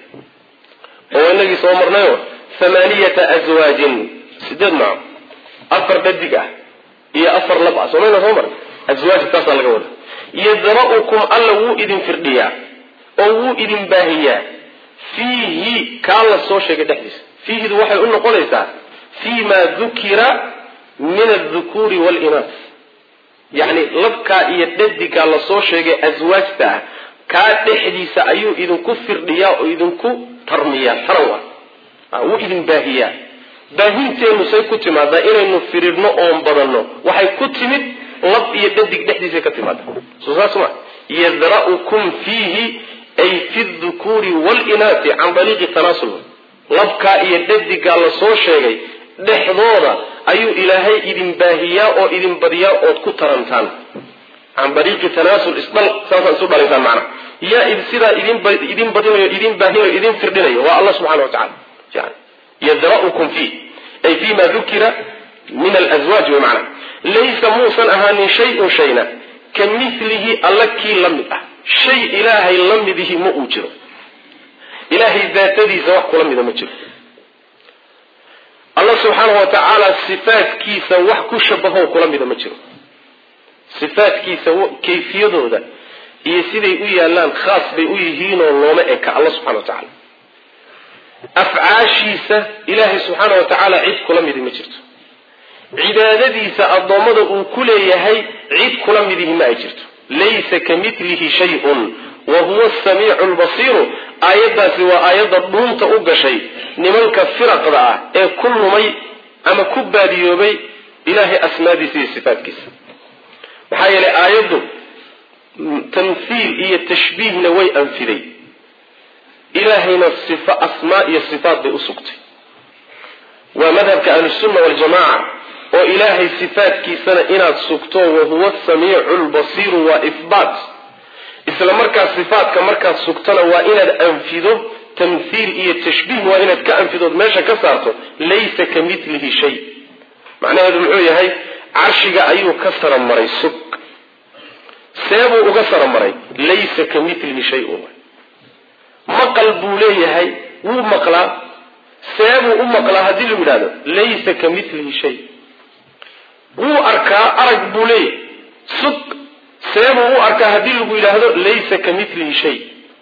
oo inagii soo marnayo hamaaniyata aswaajin sideed nooc afar dhadig ah iyo afar lab ah somayna soo marnay aswaaj taasaa laga wada yadra'ukum alla wuu idin firdhiyaa oo wuu idin baahiyaa fiihi kaa la soo sheegay dhexdiisa fiihidu waxay u noqonaysaa fii ma dukira min aldukuuri waalinaas yacni labkaa iyo dhadigaa lasoo sheegay aswaajta ah kaa dhexdiisa ayuu idinku firdhiyaa oo idinku tarmiyaa taran waa wuu idin baahiyaa baahinteenu say ku timaadaa inaynu firirno oon badanno waxay ku timid lab iyo dhadig dhexdiisay ka timaada soo saas ma yadra'ukum fiihi ay fi dukuuri waalinaati can dariiqi tanaasul labkaa iyo dhadigaa lasoo sheegay dhexdooda ayuu ilaahay idin baahiyaa oo idin badiyaa ood ku tarantaan can dariiqi tanaasul isdhal saasaa isu dhalaysaan macna yaa sidaa idin idin badinayo idin baahinayo idin firdhinayo waa allah subxana wa tacala yani yadra'ukum fiih ay fi ma dukira min alazwaaj wey macna laysa muusan ahaanin shay-un shayna ka milihi alla kii la mid ah shay ilaahay la midihi ma uu jiro ilaahay daatadiisa wax kula mida ma jiro allah subxaanahu wa tacaala sifaadkiisa wax ku shabaho kula mida ma jiro sifaadkiisa kayfiyadooda iyo siday u yaallaan khaas bay u yihiinoo looma eka alla subxana wa tacaala afcaashiisa ilaahay subxaana wa tacaala cid kula midi ma jirto cibaadadiisa addoommada uu ku leeyahay cid kula midihi ma ay jirto laysa ka milihi shay-un wa huwa asamiicu lbasiiru aayaddaasi waa aayadda dhuunta u gashay nimanka firaqda ah ee ku lumay ama ku baadiyoobay ilaahay asmaadiisa iyo sifaatkiisa maxaa yeelay aayaddu tamhiil iyo tashbiihna way anfiday ilaahayna sifo asmaa iyo sifaat bay u sugtay waa madhabka ahlusunna waljamaca oo ilaahay sifaatkiisana inaad sugto wahuwa asamiicu lbasiiru waa ihbaat isla markaas sifaatka markaad sugtona waa inaad anfido tamhiil iyo tashbiih waa inaad ka anfidood meesha ka saarto laysa ka milihi shay macnaheedu muxuu yahay carshiga ayuu ka saramaray sug seebuu uga saramaray laysa ka milihi shay-un maqal buu leeyahay wuu maqlaa seebuu u maqlaa haddii lagu yidhahdo laysa ka milihi shay wuu arkaa arag buu leeyahay sug seebuu u arkaa haddii lagu yidhaahdo laysa ka milihi shay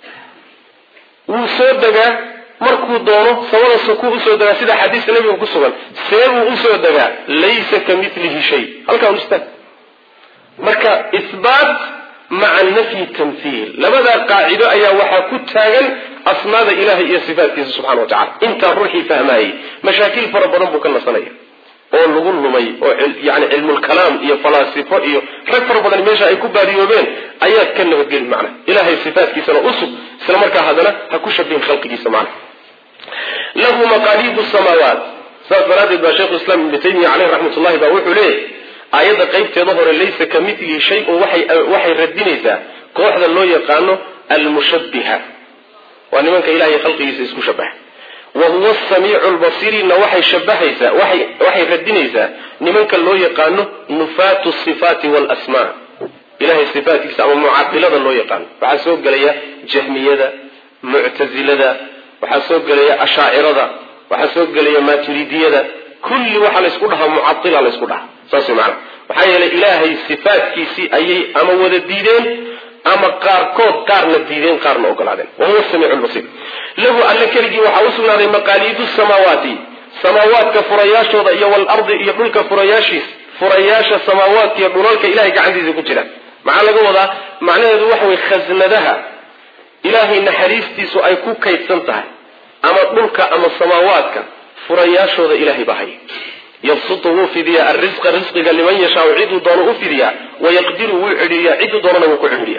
wuu soo degaa markuu doono samada sukuu usoo degaa sida xadiista nabiga ku sugan seebuu usoo degaa laysa ka milihi shay halkaa ustaag marka isbaat maca nafyi tamhiil labadaa qaacido ayaa waxaa ku taagan asmaada ilahay iyo sifaatkiisa subxana wa tacala intaa ruuxii fahmaayey mashaakil fara badan buu ka nasanaya oo lagu lumay oo yani cilmulkalaam iyo falaasifo iyo rag fara badan meesha ay ku baadiyoobeen ayaad ka nabadgeli macna ilahay sifaatkiisana usug isla markaa haddana ha ku shabihin khalqigiisa macna lahu maqaaliidu samaawaat saas daraaddeed baa sheikhu islam ibnu taymiya caleyh raxmat ullahi baa wuxuu leeyahy aayadda qaybteeda hore laysa ka milihi shay-un waxay radinaysaa kooxda loo yaqaano almushabbiha waa nimanka ilahay khalqigiisa isku shabaha wa huwa asamiicu lbasiirina waxay shabahaysaa waxay radinaysaa nimanka loo yaqaano nufaatu sifaati walasmaa ilahay sifaatkiisa ama mucatilada loo yaqaano waxaa soo gelaya jahmiyada muctasilada waxaa soo gelaya ashaacirada waxaa soo gelaya maturidiyada kulli waxaa laysku dhahaa mucatila laysku dhahaa saas way macanaa maxaa yeelay ilaahay sifaatkiisii ayay ama wada diideen ama qaarkood qaarna diideen qaarna ogolaadeen wahuwa samiicu lbasiir lahu alle keligii waxaa u sugnaaday maqaaliidu samaawaati samaawaadka furayaashooda iyo walardi iyo dhulka furayaashiis furayaasha samaawaadka iyo dhulalka ilahay gacantiisa ku jira maxaa laga wadaa macnaheedu waxa weye khasnadaha ilaahay naxariistiisu ay ku kaydsan tahay ama dhulka ama samaawaadka furayaashooda ilahay baa haya yabsutu wuu fidiyaa arisqa risqiga liman yashaau ciduu doono u fidiyaa wayaqdiru wuu cidhiiriyaa ciduu doonana wuu ku cidhiiriya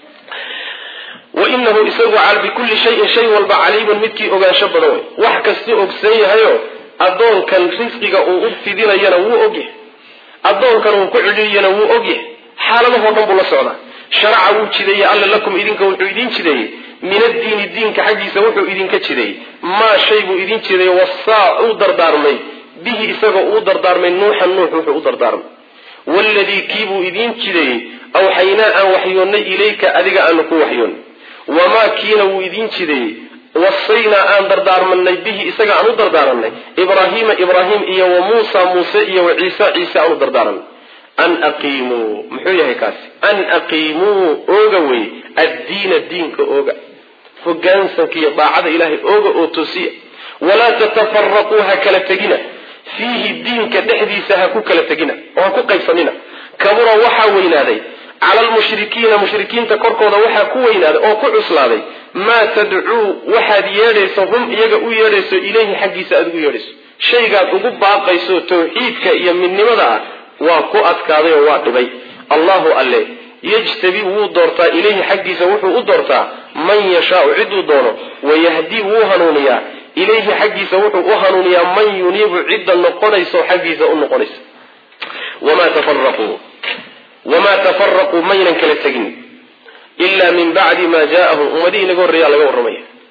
wainahu isagu bikulli shayin shay walba caliimun midkii ogaansho badan wey wax kastuu ogsan yahayo addoonkan risqiga uu u fidinayana wuu ogyahay addoonkan uu ku cidhiiriyana wuu ogyahay xaaladahoo dhan buu la socdaa sharaca wuu jideeyey alla lakum idinka wuxuu idin jideeyey min addiini diinka xaggiisa wuxuu idinka jideeyey maa shay buu idin jideeyey wasaa uu dardaarmay bihi isagoo uu dardaarmay nuuxan nuux wuxuu u dardaarmay waladii kiibuu idiin jideeyey awxaynaa aan waxyoonnay ilayka adiga aanu ku waxyoonnay wamaa kiina wuu idiin jideeyey wasaynaa aan dardaarmanay bihi isaga aan u dardaaranay ibraahiima ibraahim iyo wa muusa muuse iyo wa ciisa ciise aan u dardaaranay an aqiimuu muxuu yahay kaasi an aqiimuu ooga wey addiina diinka ooga hogaansanka iyo daacada ilaahay ooga oo toosiya walaa tatafaraquu ha kala tegina fiihi diinka dhexdiisa ha ku kala tegina oo ha ku qaybsanina kabura waxaa weynaaday cala almushrikiina mushrikiinta korkooda waxaa ku weynaaday oo ku cuslaaday maa tadcuu waxaad yeedhayso hum iyaga u yeedhayso ilayhi xaggiisa aad ugu yeedhayso shaygaad ugu baaqayso tawxiidka iyo midnimada ah waa ku adkaaday oo waa dhibay allahu alle yajtabi wuu doortaa ilayhi xaggiisa wuxuu u doortaa man yashaau ciduu doono wayahdii wuu hanuuniyaa ilayhi xaggiisa wuxuu u hanuuniyaa man yuniibu cidda noqonayso xaggiisa u noqonaysa wamaa tafaraquu wamaa tafaraquu maynan kala tegin ilaa min bacdi maa jaaahum ummadihii inaga horreeyaa laga warramaya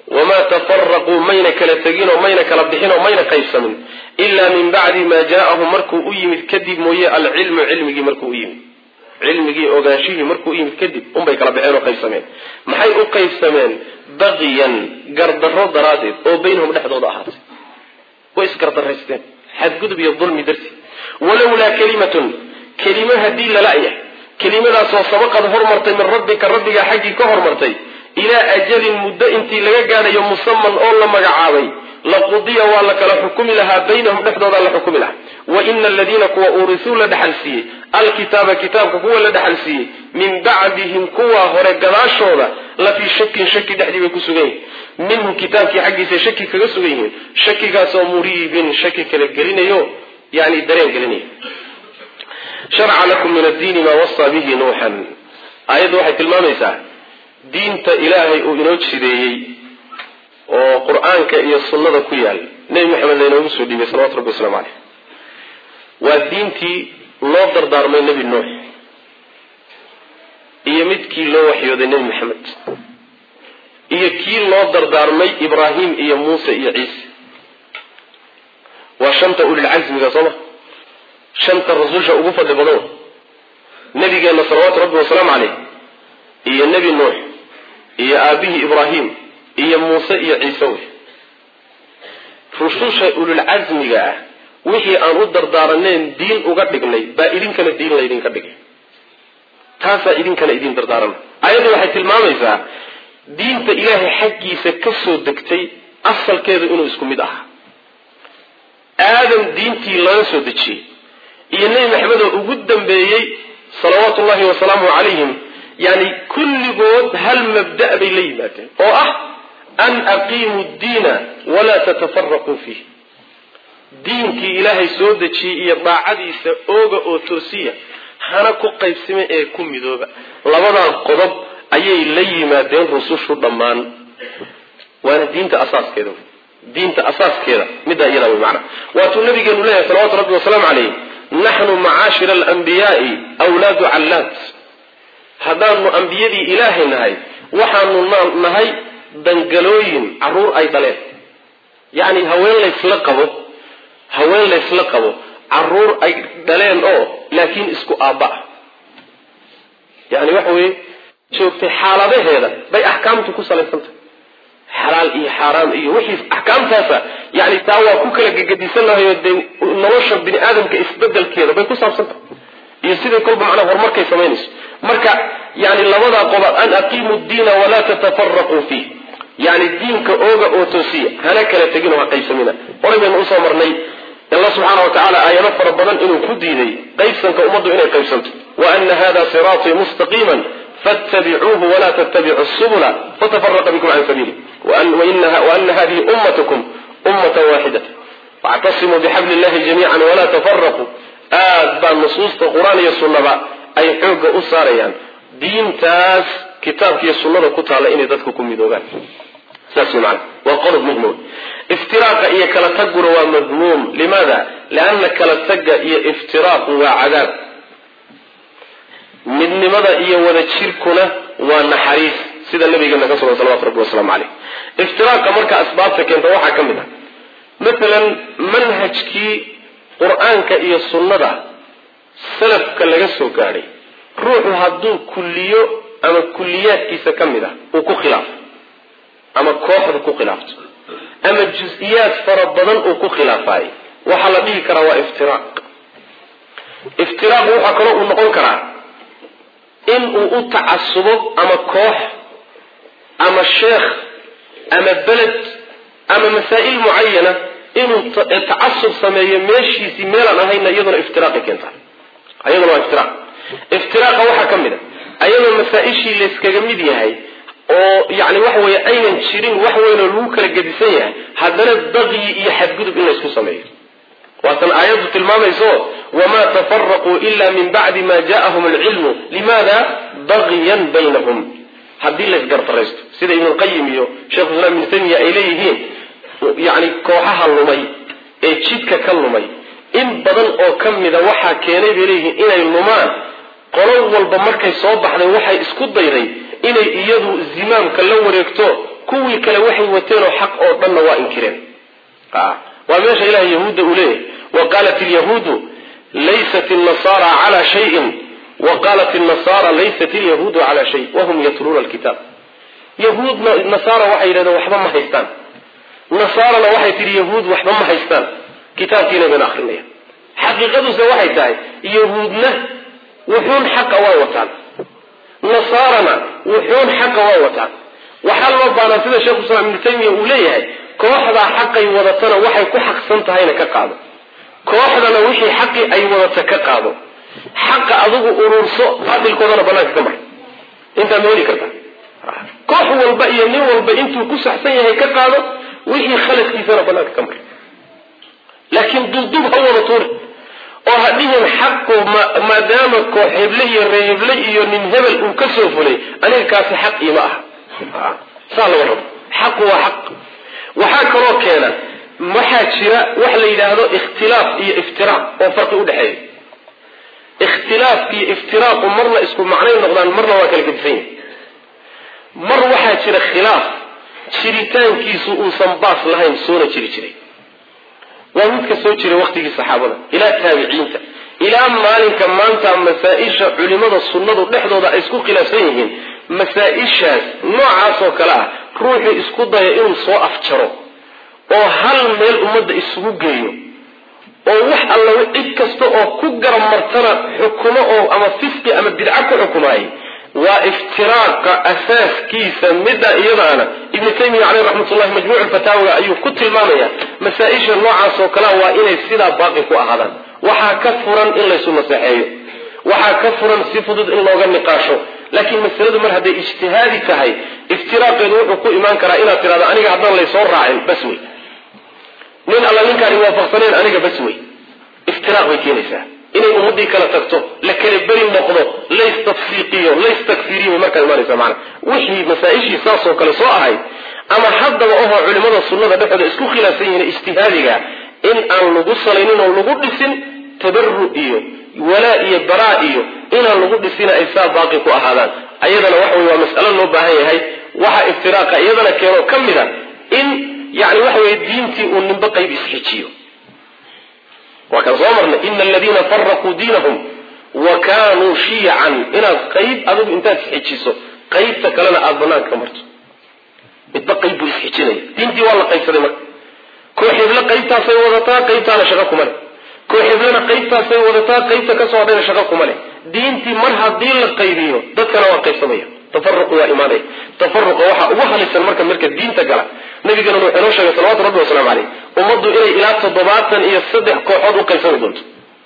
wamaa tafaraquu mayna kala tegin oo mayna kala bixin oo mayna qaybsamin ilaa min bacdi maa jaaahum markuu u yimid kadib mooye alcilmu cilmigii markuu u yimid cilmigii ogaanshihii markuu u yimid kadib unbay kala baxeen oo qaybsameen maxay u qaybsameen baqiyan gardarro daraaddeed oo baynahum dhexdooda ahaatay way isgardaraysteen xadgudub iyo dulmi dartii walowlaa kelimatun kelimo haddii lala-yahay kelimadaasoo sabaqad hormartay min rabbika rabbigaa xaggii ka hormartay ilaa ajalin muddo intii laga gaadhayo musaman oo la magacaabay laqudiya waa la kala xukumi lahaa baynahum dhexdoodaa la xukumi lahaa wa ina aladiina kuwa uurisuu la dhexal siiyey alkitaaba kitaabka kuwa la dhexal siiyey min bacdihim kuwa hore gadaashooda la fii shakin shaki dhexdii bay ku sugan yihiin minhu kitaabkii xaggiisa shaki kaga sugan yihiin shakigaasoo muriibin shaki kala gelinayo yani dareen gelinaya sharca lakum min addiini maa wasaa bihi nuuxan aayaddu waxay tilmaamaysaa diinta ilaahay uu inoo jideeyey oo qur-aanka iyo sunnada ku yaal nebi maxamed laynoogu soo dhiibay salawatu rabbi waslamu caleyh waa diintii loo dardaarmay nebi nuux iyo midkii loo waxyooday nebi maxamed iyo kii loo dardaarmay ibraahim iyo muuse iyo ciise waa shanta ulilcasmiga sooma shanta rasuulsha ugu fadli badan nabigeenna salawaatu rabbi wasalaamu caleyh iyo nebi nuux iyo aabihii ibraahim iyo muuse iyo ciise wey rususha ululcasmiga ah wixii aan u dardaaraneen diin uga dhignay baa idinkana diin laydinka dhigay taasaa idinkana idin dardaarana ayaddu waxay tilmaamaysaa diinta ilaahay xaggiisa ka soo degtay asalkeedu inuu isku mid ahaa aadam diintii laga soo dejiyey iyo nebi maxamed oo ugu dambeeyey salawaatu ullahi wasalaamu calayhim yani kulligood hal mabda' bay la yimaadeen oo ah an aqiimuu ddiina walaa tatafaraquu fiih diinkii ilaahay soo dejiyey iyo daacadiisa ooga oo toosiya hana ku qaybsime ee ku midooba labadaa qodob ayay la yimaadeen rusushu dhammaan waana diinta asaaskeeda diinta asaaskeeda middaa iyadaa wey macana waatuu nabigeenu leeyahay salawatu rabbi wasalaamu calayh naxnu macaashira alambiyaai wlaadu callaad haddaanu ambiyadii ilaahay nahay waxaanu nahay dangalooyin caruur ay dhaleen yacni haween laysla qabo haween laysla qabo caruur ay dhaleen oo laakiin isku aabba ah yani waxa weeye joogtay xaaladaheeda bay axkaamtu ku salaysantahay xalaal iyo xaaraam iyo wixii axkaamtaasa yani taa waa ku kala gegedisannahayo dee nolosha bini aadamka isbedelkeeda bay ku saabsantahay iyo siday kolba macnaa horumarkay samaynayso marka yani labadaa qobaad an aqiimu diina walaa tatafaraquu fiih yani diinka ooga oo toosiya hana kala tegin oo ha qaybsamina horay baynu usoo marnay alla subxaana wa tacaala aayado fara badan inuu ku diiday qaybsanka ummaddu inay qaybsanto wa ana hada siraatii mustaqiiman fattabicuuhu walaa tattabicu subula fatafaraqa bikum can sabiili waana hadihi ummatukum ummatan waaxidata wactasimuu bixabli illahi jamiican walaa tafaraquu aad baa nusuusta qur-aan iyo sunnaba ay xoogga u saarayaan diintaas kitaabkiiyo sunnada ku taalla inay dadka ku midoobaan saas wey maana waa qodob muhim wey iftiraaqa iyo kala tagguna waa madmuum limaada lianna kala tagga iyo iftiraaqu waa cadaab midnimada iyo wada jirkuna waa naxariis sida nabigeena ka sugan salawatu rabbi wasalaamu caleyh iftiraaqa marka asbaabta keenta waxaa ka mid ah maalan manhajkii qur-aanka iyo sunnada salafka laga soo gaadhay ruuxu hadduu kulliyo ama kulliyaadkiisa ka mid ah uu ku khilaafo ama kooxda ku khilaafto ama jus-iyaad fara badan uu ku khilaafaay waxaa la dhihi karaa waa iftiraaq iftiraaq waxaa kaloo uu noqon karaa in uu u tacasubo ama koox ama sheekh ama beled ama masaa'il mucayana inuu tacasub sameeyo meeshiisii meelaan ahayna iyaduna iftiraaqi keentaa ayaduna waa iftiraaq iftiraaqa waxaa ka mid a ayadoo masaa-ishii layskaga mid yahay oo yani waxa weeye aynan jirin wax weynoo lagu kala gedisan yahay haddana baqyi iyo xadgudub in laysku sameeyo waatan aayaddu tilmaamayso wamaa tafaraquu ila min bacdi ma ja'ahum alcilmu limaada bagyan baynahum haddii laysgardaraysto sida ibnulqayim iyo sheikhu islaam ibnu taymiya ay leeyihiin yani kooxaha lumay ee jidka ka lumay in badan oo ka mida waxaa keenay bay leeyihiin inay lumaan qolo walba markay soo baxday waxay isku dayday inay iyadu zimaamka la wareegto kuwii kale waxay wateenoo xaq oo dhanna waa inkireen waa meesha ilahay yahuudda uu leeyahay wa qaalat ilyahuudu laysat ilnasaara cala shayin wa qaalat ilnasaara laysat ilyahuudu cala shay wahum yatluuna alkitaab yahuudna nasaara waxay yidhahdeen waxba ma haystaan nasaarana waxay tihi yahuud waxba ma haystaan kitaabkiina bayna akrinaya xaqiiqaduse waxay tahay yahuudna wuxuun xaqa waa wataan nasaarana wuxuun xaqa waa wataan waxaa loo baanaa sida sheekhu islaam ibnu taymiya uu leeyahay kooxdaa xaqay wadatana waxay ku xaqsan tahayna ka qaado kooxdana wixii xaqii ay wadata ka qaado xaqa adigu ururso baatilkoodana banaanka ka mar intaa ma heli kartaa koox walba iyo nin walba intuu ku saxsan yahay ka qaado wixii khaladkiisana banaanka ka mar laakiin dubdub ha wada tuuri oo ha dhihin xaqu maadaama koox heble iyo reeheble iyo nin hebel uu ka soo fulay aniga kaasi xaq iima aha saa laga rabo xaqu waa xaq waxaa kaloo keena waxaa jira wax la yidhaahdo ikhtilaaf iyo iftiraaq oo farqi udhexeeya ikhtilaafki iyo iftiraaqu marna isku macnay noqdaan marna waa kala gedisan yahay mar waxaa jira khilaaf jiritaankiisu uusan baas lahayn soona jiri jiray waa midka soo jiray waqtigii saxaabada ilaa taabiciinta ilaa maalinka maanta masaa-isha culimada sunnadu dhexdooda ay isku khilaafsan yihiin masaa-ishaas noocaasoo kale ah ruuxuu isku daya inuu soo afjaro oo hal meel ummadda isugu geeyo oo wax alla cid kasta oo ku garab martana xukumo oo ama fisqi ama bidco ku xukumaayay waa iftiraaqa asaaskiisa midda iyadaana ibnu taymiya caleyh raxmatullahi majmuuc fataawiga ayuu ku tilmaamaya masaa-isha noocaas oo kalea waa inay sidaa baaqi ku ahaadaan waxaa ka furan in laysu naseexeeyo waxaa ka furan si fudud in looga niqaasho laakiin masaladu mar hadday ijtihaadi tahay iftiraaqeedu wuxuu ku imaan karaa inaad tidhahdo aniga haddaan laysoo raacin bas wey nin alla ninkaan iwaafaqsaneen aniga bas wey iftiraaq bay keenaysaa inay ummadii kala tagto la kala beri noqdo laystafsiiqiyo laystakfiriyo bay markaa imaanaysa maana wixii masaa-ishii saasoo kale soo ahayd ama haddaba ohoo culimada sunnada dhexdooda isku khilaafsan yihiin ijtihaadiga in aan lagu salaynin oo lagu dhisin tabaru iyo walaa iyo baraa iyo inaan lagu dhisina ay saa baaqi ku ahaadaan ayadana waxa wey waa mas'alo loo baahan yahay waxa iftiraaqa iyadana keenoo ka mid a in yani waxa weye diintii uu ninba qayb isxijiyo waa kaan soo marnay ina aladiina faraquu diinahum wa kaanuu shiyacan inaad qayb adigu intaad isxijiso qaybta kalena aada banaanka ka marto midba qayb buu isxijinaya diintii waa la qaybsaday marka koox heblo qaybtaasay wadataa qaybtaana shaqo kuma leh koox heblena qaybtaasay wadataa qaybta kasoo hadhayna shaqo kuma leh diintii mar haddii la qaybiyo dadkana waa qaybsamaya tafaruqu waa imaanaya tafaruqa waxaa ugu halisan marka marka diinta gala nabigana wuxuu inoo sheegay salawatu rabbi wasalaamu caleyh ummaddu inay ilaa toddobaatan iyo saddex kooxood u qaybsami doonto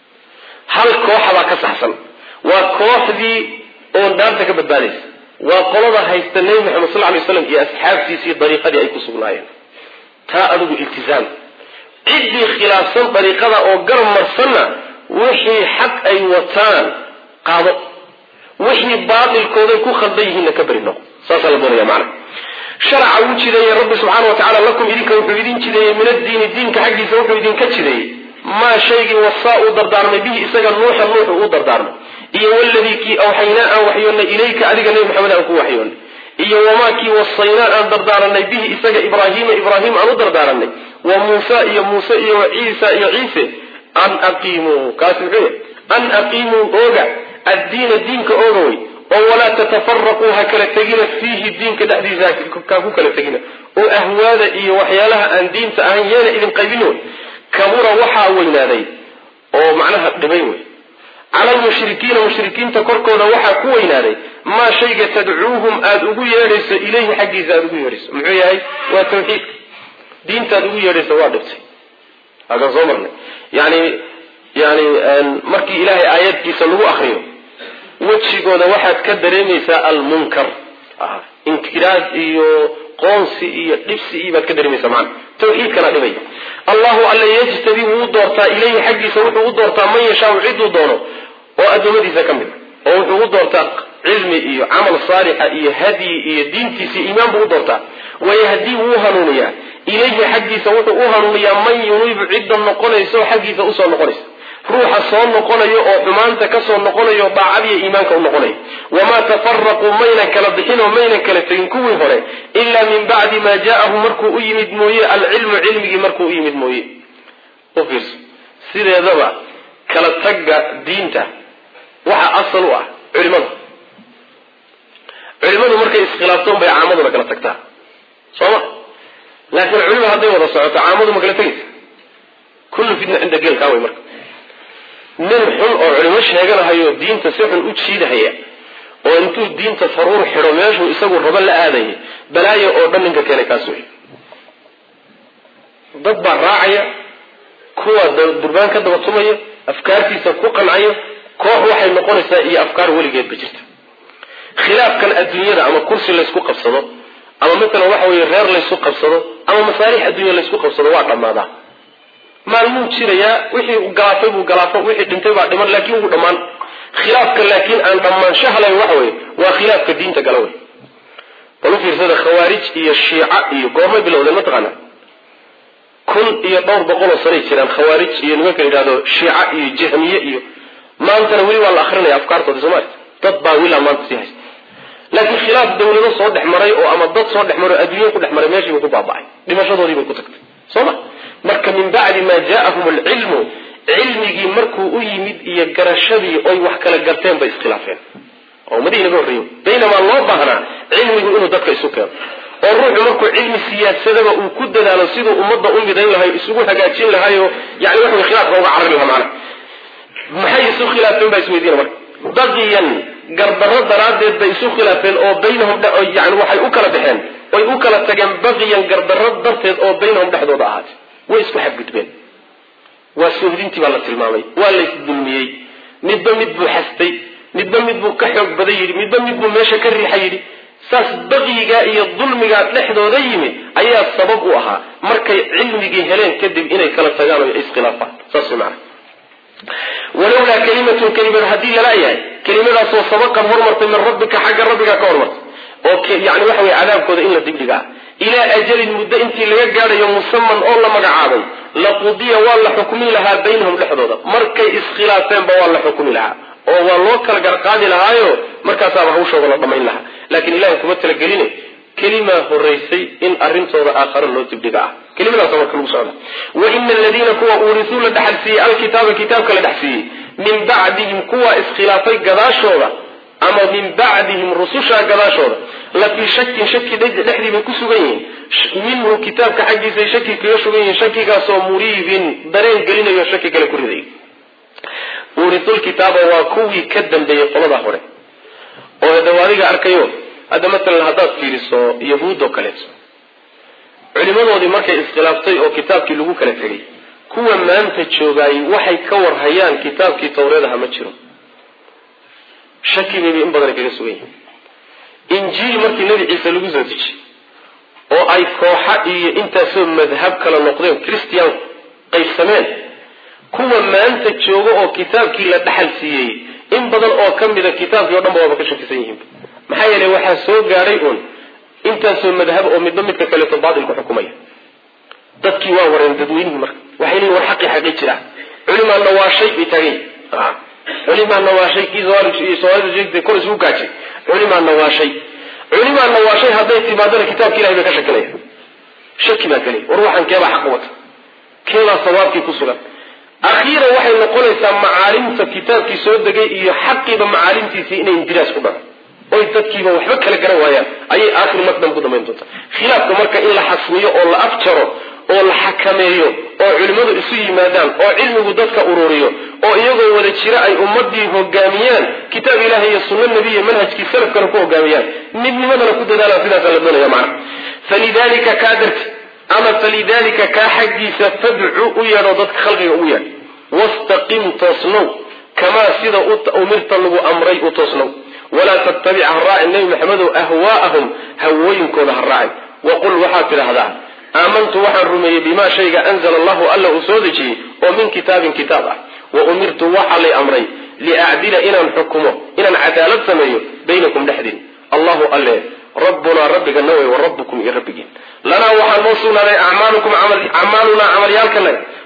hal kooxa baa ka saxsan waa kooxdii oon dhaarta ka badbaadaysa waa qolada haysta nebi maxamed sal lay slam iyo asxaabtiisii dariiqadii ay ku sugnaayeen taa adigu iltizaam ciddii khilaafsan dariiqada oo garab marsanna wixii xaq ay wataan qaado wixii baatilkooday ku khaldan yihiinna ka beri noqo saasaa la doonaya macana sharaca wuu jideeyey rabbi subxaana wa tacala lakum idinka wuxuu idin jideeyey min addiini diinka xaggiisa wuxuu idinka jideeyey maa shaygii wasaa uu dardaarmay bihi isaga nuuxa nuuxu uu dardaarmay iyo waladii kii awxaynaa aan waxyoonnay ilayka adiga nebi maxamed aan ku waxyoonnay iyo wamaa kii wasaynaa aan dardaaranay bihi isaga ibraahiima ibraahim aan u dardaaranay wa muusa iyo muuse iyo wa ciisa iyo ciise an aqiimuu kaasi muxuu yahay an aqiimuu ooga addiina diinka ooga wey oo walaa tatafaraquu ha kala tegina fiihi diinka dhexdiisa kaa ku kala tegina oo ahwaada iyo waxyaalaha aan diinta ahayn yeena idin qaybin wey kabura waxaa weynaaday oo macnaha dhibay wey cala almushrikiina mushrikiinta korkooda waxaa ku weynaaday maa shayga tadcuuhum aada ugu yeedhayso ilayhi xaggiisa aada ugu yeedhayso muxuu yahay waa tawxiidka diintaad ugu yeedhayso waa dhibtay akan soo marnay yani yani markii ilaahay aayadkiisa lagu akriyo wejigooda waxaad ka dareemaysaa almunkar inkiraad iyo qoonsi iyo dhibsi iyo baad ka dareemaysaa macana tawxiidkana dhibay allahu alla yajtabi wuu doortaa ilayhi xaggiisa wuxuu u doortaa man yashaau ciduu doono oo addoommadiisa ka mid a oo wuxuu u doortaa cilmi iyo camal saalixa iyo hadyi iyo diintiisa iyo iimaan buu u doortaa wayahdii wuu hanuuniyaa ilayhi xaggiisa wuxuu u hanuuniyaa man yuniibu cidda noqonaysa oo xaggiisa usoo noqonaysa ruuxa soo noqonayo oo xumaanta kasoo noqonayo daacadiiyo iimaanka u noqonaya wamaa tafaraquu maynan kala bixin oo maynan kala tegin kuwii hore ilaa min bacdi maa jaaahum markuu u yimid mooye alcilmu cilmigii markuu u yimid mooye u fiirso sideedaba kala tagga diinta waxa asal u ah culimada culimadu markay iskhilaaftoon bay caamaduna kala tagtaa sooma laakiin culima hadday wada socoto caamadu ma kala tegaysa kullu fitna cinda geelkaa way marka nin xun oo culimo sheeganahayo diinta si xun u jiidahaya oo intuu diinta faruur xidho meeshuu isagu rabo la aadaya balaayo oo dhan ninka keenay kaas wey dad baa raacaya kuwa durbaan ka daba tumaya afkaartiisa ku qancayo koox waxay noqonaysaa iyo afkaar weligeedba jirta khilaafkan adduunyada ama kursi laysku qabsado ama matalan waxa weye reer laysku qabsado ama masaalix adduunya laysku qabsado waa dhammaadaa maalmuu jirayaa wixii galaafay buu galaafo wixii dhintay baa dhiman laakiin wuu dhammaan khilaafka laakiin aan dhammaanshaha lahayn waxa weye waa khilaafka diinta gala wey bal u fiirsada khawaarij iyo shiica iyo goormay bilowdeen mataqaana kun iyo dhowr boqoloo sanay jiraan khawaarij iyo nimanka la yidhahdo shiica iyo jahmiye iyo maantana weli waa la akrinaya afkaartooda soomaalia dad baa wilaa maanta sii haysta laakiin khilaaf dawlado soo dhex maray oo ama dad soo dhex maray o adduunya ku dhex maray meeshiibuu ku baaba'ay dhimashadoodii bay ku tagtay soo ma marka min bacdi maa jaa'ahum alcilmu cilmigii markuu u yimid iyo garashadii oy wax kala garteen bay iskhilaafeen oo ummadihii naga horreeyo baynamaa loo baahnaa cilmigu inuu dadka isu keeno oo ruuxu markuu cilmi siyaasadaba uu ku dadaalo siduu ummadda u midayn lahayo isugu hagaajin lahayo yani wax way khilaafka uga carari lahaa macana maxay isu khilaafeen baa isweydiina marka baqiyan gardarro daraaddeed bay isu khilaafeen oo baynahum yani waxay u kala baxeen oy u kala tageen baqiyan gardarro darteed oo baynahum dhexdooda ahaatay way isku xadgudbeen waa sohdintii baa la tilmaamay waa laysdulmiyey midba mid buu xastay midba mid buu ka xoog badan yidhi midba mid buu meesha ka riixa yidhi saas baqiyigaa iyo dulmigaa dhexdooda yimi ayaa sabab u ahaa markay cilmigii heleen kadib inay kala tagaan oo iskhilaafaan saas maana walowlaa kalimatun kelimad haddii lala yahay kelimadaasoo sabaqad hormartay min rabbika xagga rabbiga ka hormartay oo yani waxa weye cadaabkooda in la dibdhigaa ilaa ajalin muddo intii laga gaadhayo musaman oo la magacaabay laqudiya waa la xukmin lahaa baynahum dhexdooda markay iskhilaafeenba waa la xukmi lahaa oo waa loo kala garqaadi lahaayo markaasaaba hawshooda la dhamayn lahaa laakiin ilahay kuma talageline kelimaa horaysay in arintooda aakhare loo dibdhiga ah kelimadaasa marka lagu socda wa ina aladiina kuwa uurisuu la dhexalsiiyey alkitaaba kitaabka la dhexsiiyey min bacdihim kuwa iskhilaafay gadaashooda ama min bacdihim rususha gadaashooda la fii shakin shaki dhexdii bay ku sugan yihiin minhu kitaabka xaggiisay shaki kaga sugan yihiin shakigaasoo muriibin dareen gelinayo shaki kale ku riday uurisulkitaaba waa kuwii ka dambeeyey qolada hore oo daw adiga arkayo hadda matalan haddaad fiiriso yahuud oo kaleeto culimadoodii markay iskhilaaftay oo kitaabkii lagu kala tegay kuwa maanta joogaayey waxay ka warhayaan kitaabkii tawreedaha ma jiro shaki bayba in badanay kaga sugan yihiin injiil markii nebi ciise lagu soo dejiyey oo ay kooxa iyo intaasoo madhab kala noqdeen christian qaybsameen kuwa maanta jooga oo kitaabkii la dhaxal siiyey in badan oo ka mida kitaabkii o dhan ba waaba ka shakisan yihiin maxaa yeelay waxaa soo gaadhay uun intaasoo madhab oo midba midka kaleeto baatil ku xukumaya dadkii waa wareen dadweynihii marka waxay leeyiin war xaqii xaqii jira culimaa nawaashay bay taagay culimaa nawaashay kii soomaalida sheegtay kor isugu gaajay culimaa nawaashay culimaa nawaashay hadday timaadana kitaabka ilahay bay ka shakinaya shaki baa gelay war waxaan keebaa xaq wata keebaa sawaabkii ku sugan akhiiran waxay noqonaysaa macaalimta kitaabkii soo degay iyo xaqiiba macaalimtiisii inay indiraas ku dhaco oy dadkiiba waxba kala garan waayaan ayay aakhir maqdam ku dambayn doontaa khilaafka marka in la xasmiyo oo la afjaro oo la xakameeyo oo culimmadu isu yimaadaan oo cilmigu dadka ururiyo oo iyagoo wada jira ay ummadii hogaamiyaan kitaab ilahi iyo sunno nebiya manhajkii salafkana ku hogaamiyaan midnimadana ku dadaalaan sidaasa la doonaya macna falidalika kaa darti ama falidalika kaa xaggiisa fadcu u yeedho dadka khalqiga ugu yeedh wastaqim toosnow kamaa sida umirta lagu amray u toosnow walaa tattabic ha raacin nebi maxamedow ahwaa'ahum hawooyinkooda ha raacin waqul waxaad tidhaahdaa aamantu waxaan rumeeyey bimaa shayga anzala allahu alla uu soo dejiyey oo min kitaabin kitaab ah wa umirtu waxaa lay amray liacdila inaan xukumo inaan cadaalad sameeyo baynakum dhexdiin allahu alle rabbunaa rabbigana wey wa rabbukum iyo rabbigiin lanaa waxaa noo sugnaaday acmaalukum acmaalunaa camalyaalkanaga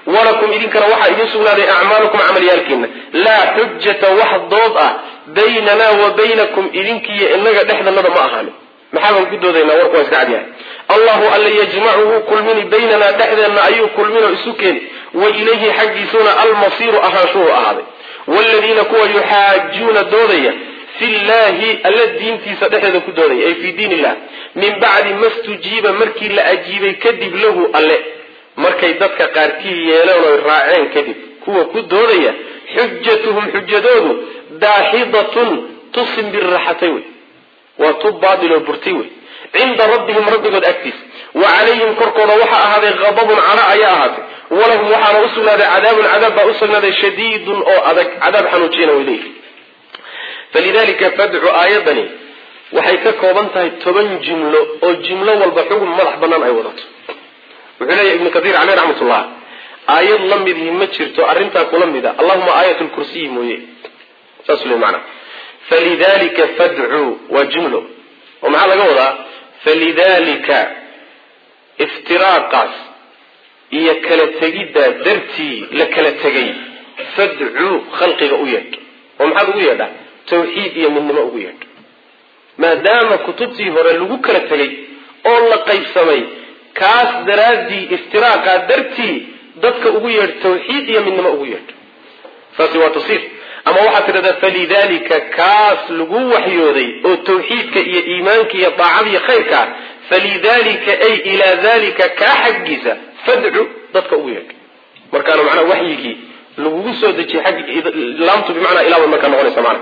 walakum idinkana waxaa idin sugnaaday acmaalukum camalyaalkiina laa xujata wax dood ah baynanaa wa baynakum idinkiiyo inaga dhexdanada ma ahaanin maxaa baan ku doodaynaa warku waa iska cadyahay allahu alla yajmacu wuu kulmini baynanaa dhexdeenna ayuu kulminoo isu keeni wa ilayhi xaggiisuna almasiiru ahaanshuhu ahaaday wladiina kuwa yuxaajuuna doodaya fi llahi alla diintiisa dhexdeeda ku doodaya ay fii diin illah min bacdi ma stujiiba markii la ajiibay kadib lahu alle markay dadka qaarkii yeeleen oy raaceen kadib kuwa ku doodaya xujatuhum xujadoodu daaxidatun tusin birraxatay wey waa tub baatiloo burtay wey cinda rabbihim rabbigood agtiisa wa calayhim korkooda waxaa ahaaday qadabun cana ayaa ahaatay walahum waxaana usugnaaday cadaabun cadaab baa usugnaaday shadiidun oo adag cadaab xanuujina way leeyihi falidalika fadcu aayadani waxay ka kooban tahay toban jumlo oo jumlo walba xugun madax banaan ay wadato wuxuu leeyahy ibnu kaiir caleyh raxmatullah aayad la midhi ma jirto arrintaa kula mida allahuma aayat lkursiyi mooye saasuu le maanaa falidalika fadcuu waa jumlo oo maxaa laga wadaa falidalika iftiraaqaas iyo kala tegiddaa dartii la kala tegay fadcuu khalqiga u yeedh oo maxaad ugu yeedhaa tawxiid iyo midnimo ugu yeedh maadaama kutubtii hore lagu kala tegay oo la qaybsamay kaas daraaddii iftiraaqaa dartii dadka ugu yeedh tawxiid iyo midnimo ugu yeedh saasi waa tafsiir ama waxaad tidhahdaa falidalika kaas lagu waxyooday oo tawxiidka iyo iimaanka iyo daacada iyo khayrkaa falidalika ay ilaa dalika kaa xaggiisa fadcu dadka ugu yeedh markaana macnaa waxyigii lagugu soo dejiyay ag laamtu bimacnaa ilaa bay markaa noqonaysa maana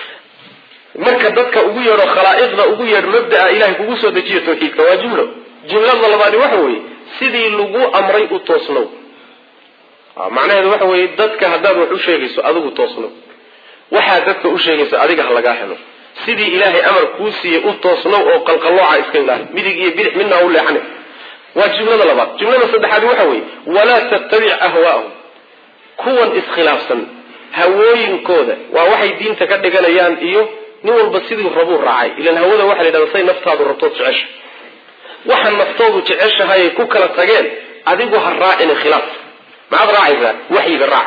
marka dadka ugu yeedho khalaa'iqda ugu yeedh mabdaa ilahay kugu soo dejiyo tawxiidka waa jumlo jumlada labaadi waxa weeye sidii lagu amray u toosnow macnaheedu waxa weeye dadka haddaad wax u sheegayso adigu toosnow waxaad dadka u sheegayso adiga ha lagaa helo sidii ilaahay amar kuu siiyey u toosnow oo qalqallooca iska ilaali midig iyo bidix midna ha u leexane waa jumlada labaad jumlada saddexaadi waxa weeye walaa tattabic ahwaa'ahum kuwan iskhilaafsan hawooyinkooda waa waxay diinta ka dhiganayaan iyo nin walba sidii rabuu raacay ilan hawada waxa la yidhahda say naftaadu rabtood jecesha waxa naftoodu jeceshahayay ku kala tageen adigu ha raacina khilaaf maxaad raacaysaa waxyiga raac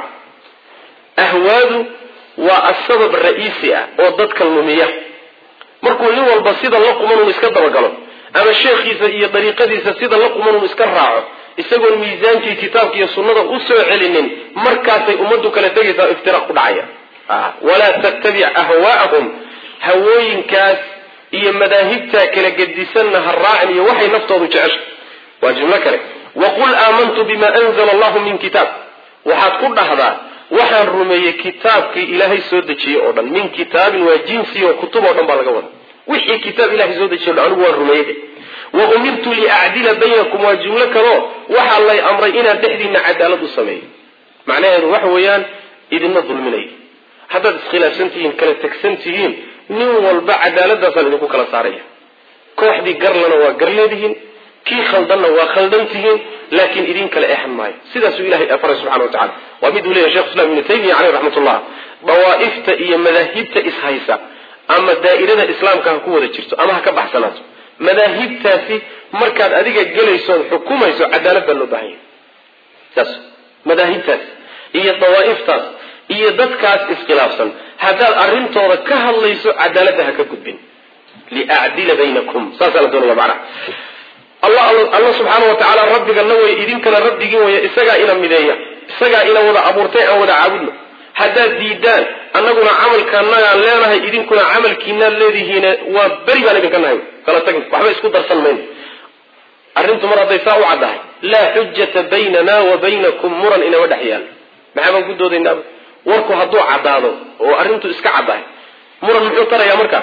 ahwaadu waa asabab ra-iisi ah oo dadka lumiya markuu nin walba sida la quman unu iska dabagalo ama sheekhiisa iyo dariiqadiisa sida la quman unu iska raaco isagoon miisaankii kitaabka iyo sunnada u soo celinin markaasay ummaddu kala tegaysaa iftiraaq ku dhacaya walaa tattabic ahwaa'ahum hawooyinkaas iyo madaahibtaa kala gedisanna ha raacin iyo waxay naftoodu jecesha waa jumlo kale waqul aamantu bima anzala allahu min kitaab waxaad ku dhahdaa waxaan rumeeyey kitaabkii ilaahay soo dejiyey oo dhan min kitaabin waa jinsi oo kutub oo dhan baa laga wada wixii kitaab ilahay soo dejiye o dhan anigu waan rumeeyey wa umirtu liacdila baynakum waa jumlo kaleo waxaa lay amray inaan dhexdiina cadaalad u sameeyo macnaheedu waxa weeyaan idinma dulminayo haddaad iskhilaafsan tihiin kala tegsan tihiin nin walba cadaaladaasaan idinku kala saaraya kooxdii garlana waa gar leedihiin kii khaldanna waa khaldan tihiin laakiin idin kale eexan maayo sidaasuu ilahay faray subxana wa tacala waa miduu leyahy shekh islam ibnu taymiya caleyh raxmatullah dawaa'ifta iyo madaahibta ishaysa ama daa'irada islaamka ha ku wada jirto ama ha ka baxsanaato madaahibtaasi markaad adiga gelaysood xukumayso cadaalad baa loo baahan yahay saas madaahibtaas iyo dawaa'iftaas iyo dadkaas iskhilaafsan haddaad arrintooda ka hadlayso cadaaladda ha ka gudbin liacdila baynakum saasaa la doonaya macnaha allah alla subxaana wa tacaala rabbigana wey idinkana rabbigii waya isagaa ina mideeya isagaa ina wada abuurtay aan wada caabudno haddaad diidaan annaguna camalkaanagaan leenahay idinkuna camalkiinaad leedihiine waa beri baan idinka nahay kala tagn waxba isku darsan mayno arrintu mar hadday saa u caddahay laa xujata baynana wa baynakum muran inama dhex yaal maxaa baan ku doodaynaa warku hadduu caddaado oo arrintu iska caddahay muran muxuu tarayaa markaa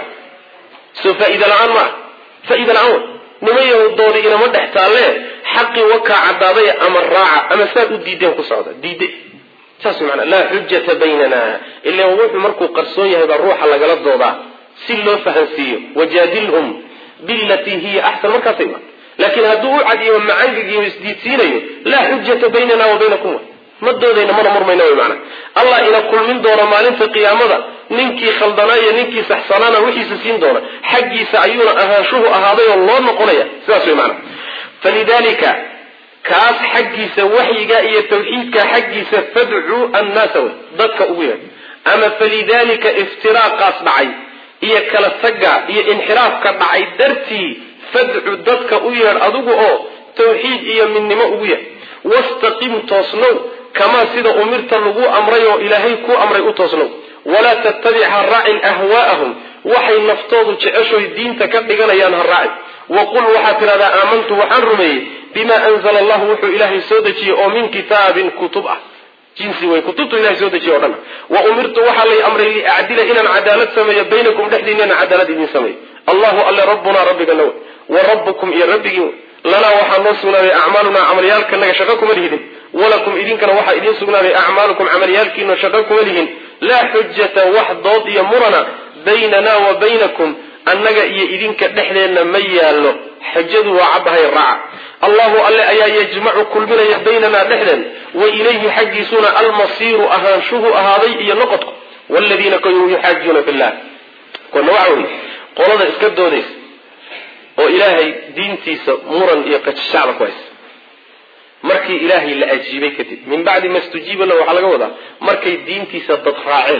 soo faa'iida la-aan ma ah faa'iida la-aan wa nimayahu doodi inama dhex taalle xaqii wakaa caddaaday ama raaca ama saad u diideen ku socda diide saas maanaa laa xujata baynana ila wuxuu markuu qarsoon yahay baa ruuxa lagala doodaa si loo fahansiiyo wajaadilhum bilatii hiya axsan markaasay ma laakiin hadduu u cadiyo macangigiyo isdiidsiinayo laa xujata baynana wa baynakum ma doodayna mana murmayna wy maanaa allah ina kulmin doona maalinta qiyaamada ninkii khaldanaa iyo ninkii saxsanaana wixiisa siin doona xaggiisa ayuuna ahaanshuhu ahaaday oo loo noqonaya sidaas way maanaa falidalika kaas xaggiisa waxyiga iyo tawxiidka xaggiisa fadcuu annaasa wey dadka ugu yeedh ama falidalika iftiraaqaas dhacay iyo kala tagga iyo inxiraafka dhacay dartii fadcu dadka u yeedh adigu oo tawxiid iyo midnimo ugu yeedh wastaqim toosnow kamaa sida umirta lagu amray oo ilaahay kuu amray u toosnow walaa tattabic ha raacin ahwaa'ahum waxay naftoodu jeceshoy diinta ka dhiganayaan ha raacin waqul waxaad tidhahdaa aamantu waxaan rumeeyey bima anzala allahu wuxuu ilaahay soo dejiyey oo min kitaabin kutub ah jinsi wey kutubtu ilahay soo dejiye o dhan wa umirtu waxaa lay amray liacdila inaan cadaalad sameeyo baynakum dhexdiina inaan cadaalad idiin sameeyo allahu alle rabbunaa rabbigana wey wa rabbukum iyo rabbigiin lanaa waxaa noo sugnaaday acmaalunaa camalyaalkanaga shaqo kuma lihidin walakum idinkana waxaa idiin sugnaaday acmaalukum camalyaalkiina shaqo kuma lihin laa xujata wax dood iyo murana baynana wa baynakum annaga iyo idinka dhexdeenna ma yaallo xujadu waa caddahay raaca allahu alle ayaa yajmacu kulminaya baynanaa dhexdeen wa ilayhi xaggiisuna almasiiru ahaanshuhu ahaaday iyo noqodku wladiina ku yuxaajuuna fillah kuna waxa wey qolada iska doodaysa oo ilaahay diintiisa muran iyo qajashacda ku haysa markii ilaahay la ajiibay kadib min bacdi ma stujiiba lahu waxaa laga wadaa markay diintiisa dad raaceen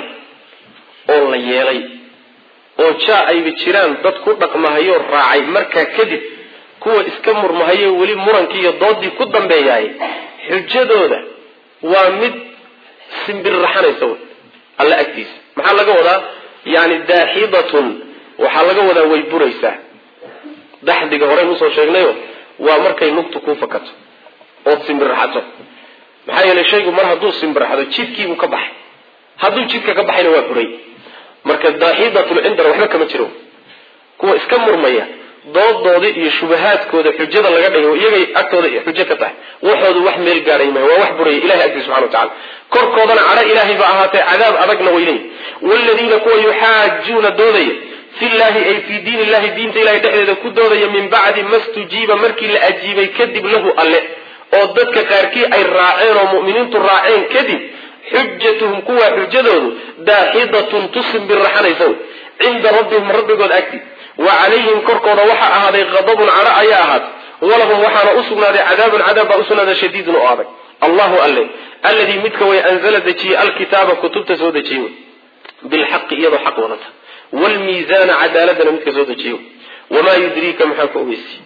oo la yeelay oo jaa ayba jiraan dad ku dhaqmahayo raacay markaa kadib kuwa iska murmahayo weli murankii iyo doodii ku dambeeyaay xujadooda waa mid simbirraxanaysa wey alla agtiisa maxaa laga wadaa yani daaxidatun waxaa laga wadaa way buraysaa daxdiga horeyn usoo sheegnayo waa markay lugtu kuu fakato ood simbirraxato maxaa yeelay shaygu mar hadduu simbirraxdo jidkiibuu ka baxay hadduu jidka ka baxayna waa buray marka daaxidatul cindana waxba kama jiro kuwa iska murmaya doodoodii iyo shubahaadkooda xujada laga dhigo iyagay agtooda xujo ka tahay waxoodu wax meel gaadhay maayo waa wax buraya ilahay agtiisa subxana watacala korkoodana cadho ilaahay ba ahaatee cadaab adagna weyley waaladiina kuwa yuxaajuuna doodaya fillahi ay fii diin illahi diinta ilahay dhexdeeda ku doodaya min bacdi ma stujiiba markii la ajiibay kadib lahu alle oo dadka qaarkii ay raaceen oo mu'miniintu raaceen kadib xujatuhum kuwaa xujadoodu daaxidatun tusimbirraxanaysa wey cinda rabbihim rabbigood agti wa calayhim korkooda waxaa ahaaday qadabun cadho ayaa ahaatay walahum waxaana u sugnaaday cadaabun cadaab baa usugnaaday shadiidun oo adag allahu alle alladii midka way anzala dejiyey alkitaaba kutubta soo dejiyey wey bilxaqi iyadoo xaq wadata wlmiizaana cadaaladana midka soo dejiyey wamaa yudriika maxaa ku ogeysiiyey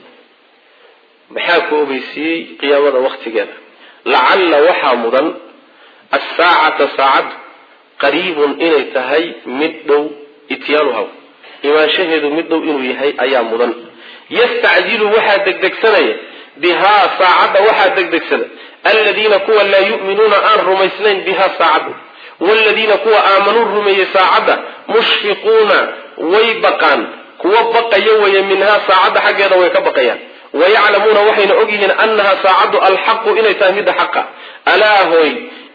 maxaa ku ogeysiiyey qiyaamada waktigeeda lacalla waxaa mudan asaacata saacaddu qariibun inay tahay mid dhow ityaanuhaw imaanshaheedu mid dhow inuu yahay ayaa mudan yastacjilu waxaa degdegsanaya bihaa saacadda waxaa degdegsada aladiina kuwa laa yu'minuuna aan rumaysnayn bihaa saacadda waaladiina kuwa aamanuu rumeeyey saacadda mushfiquuna way baqaan kuwa baqaya weeye minhaa saacadda xaggeeda way ka baqayaan wayaclamuuna waxayna ogyihiin annaha saacaddu alxaqu inay tahay midda xaqa alaa hooy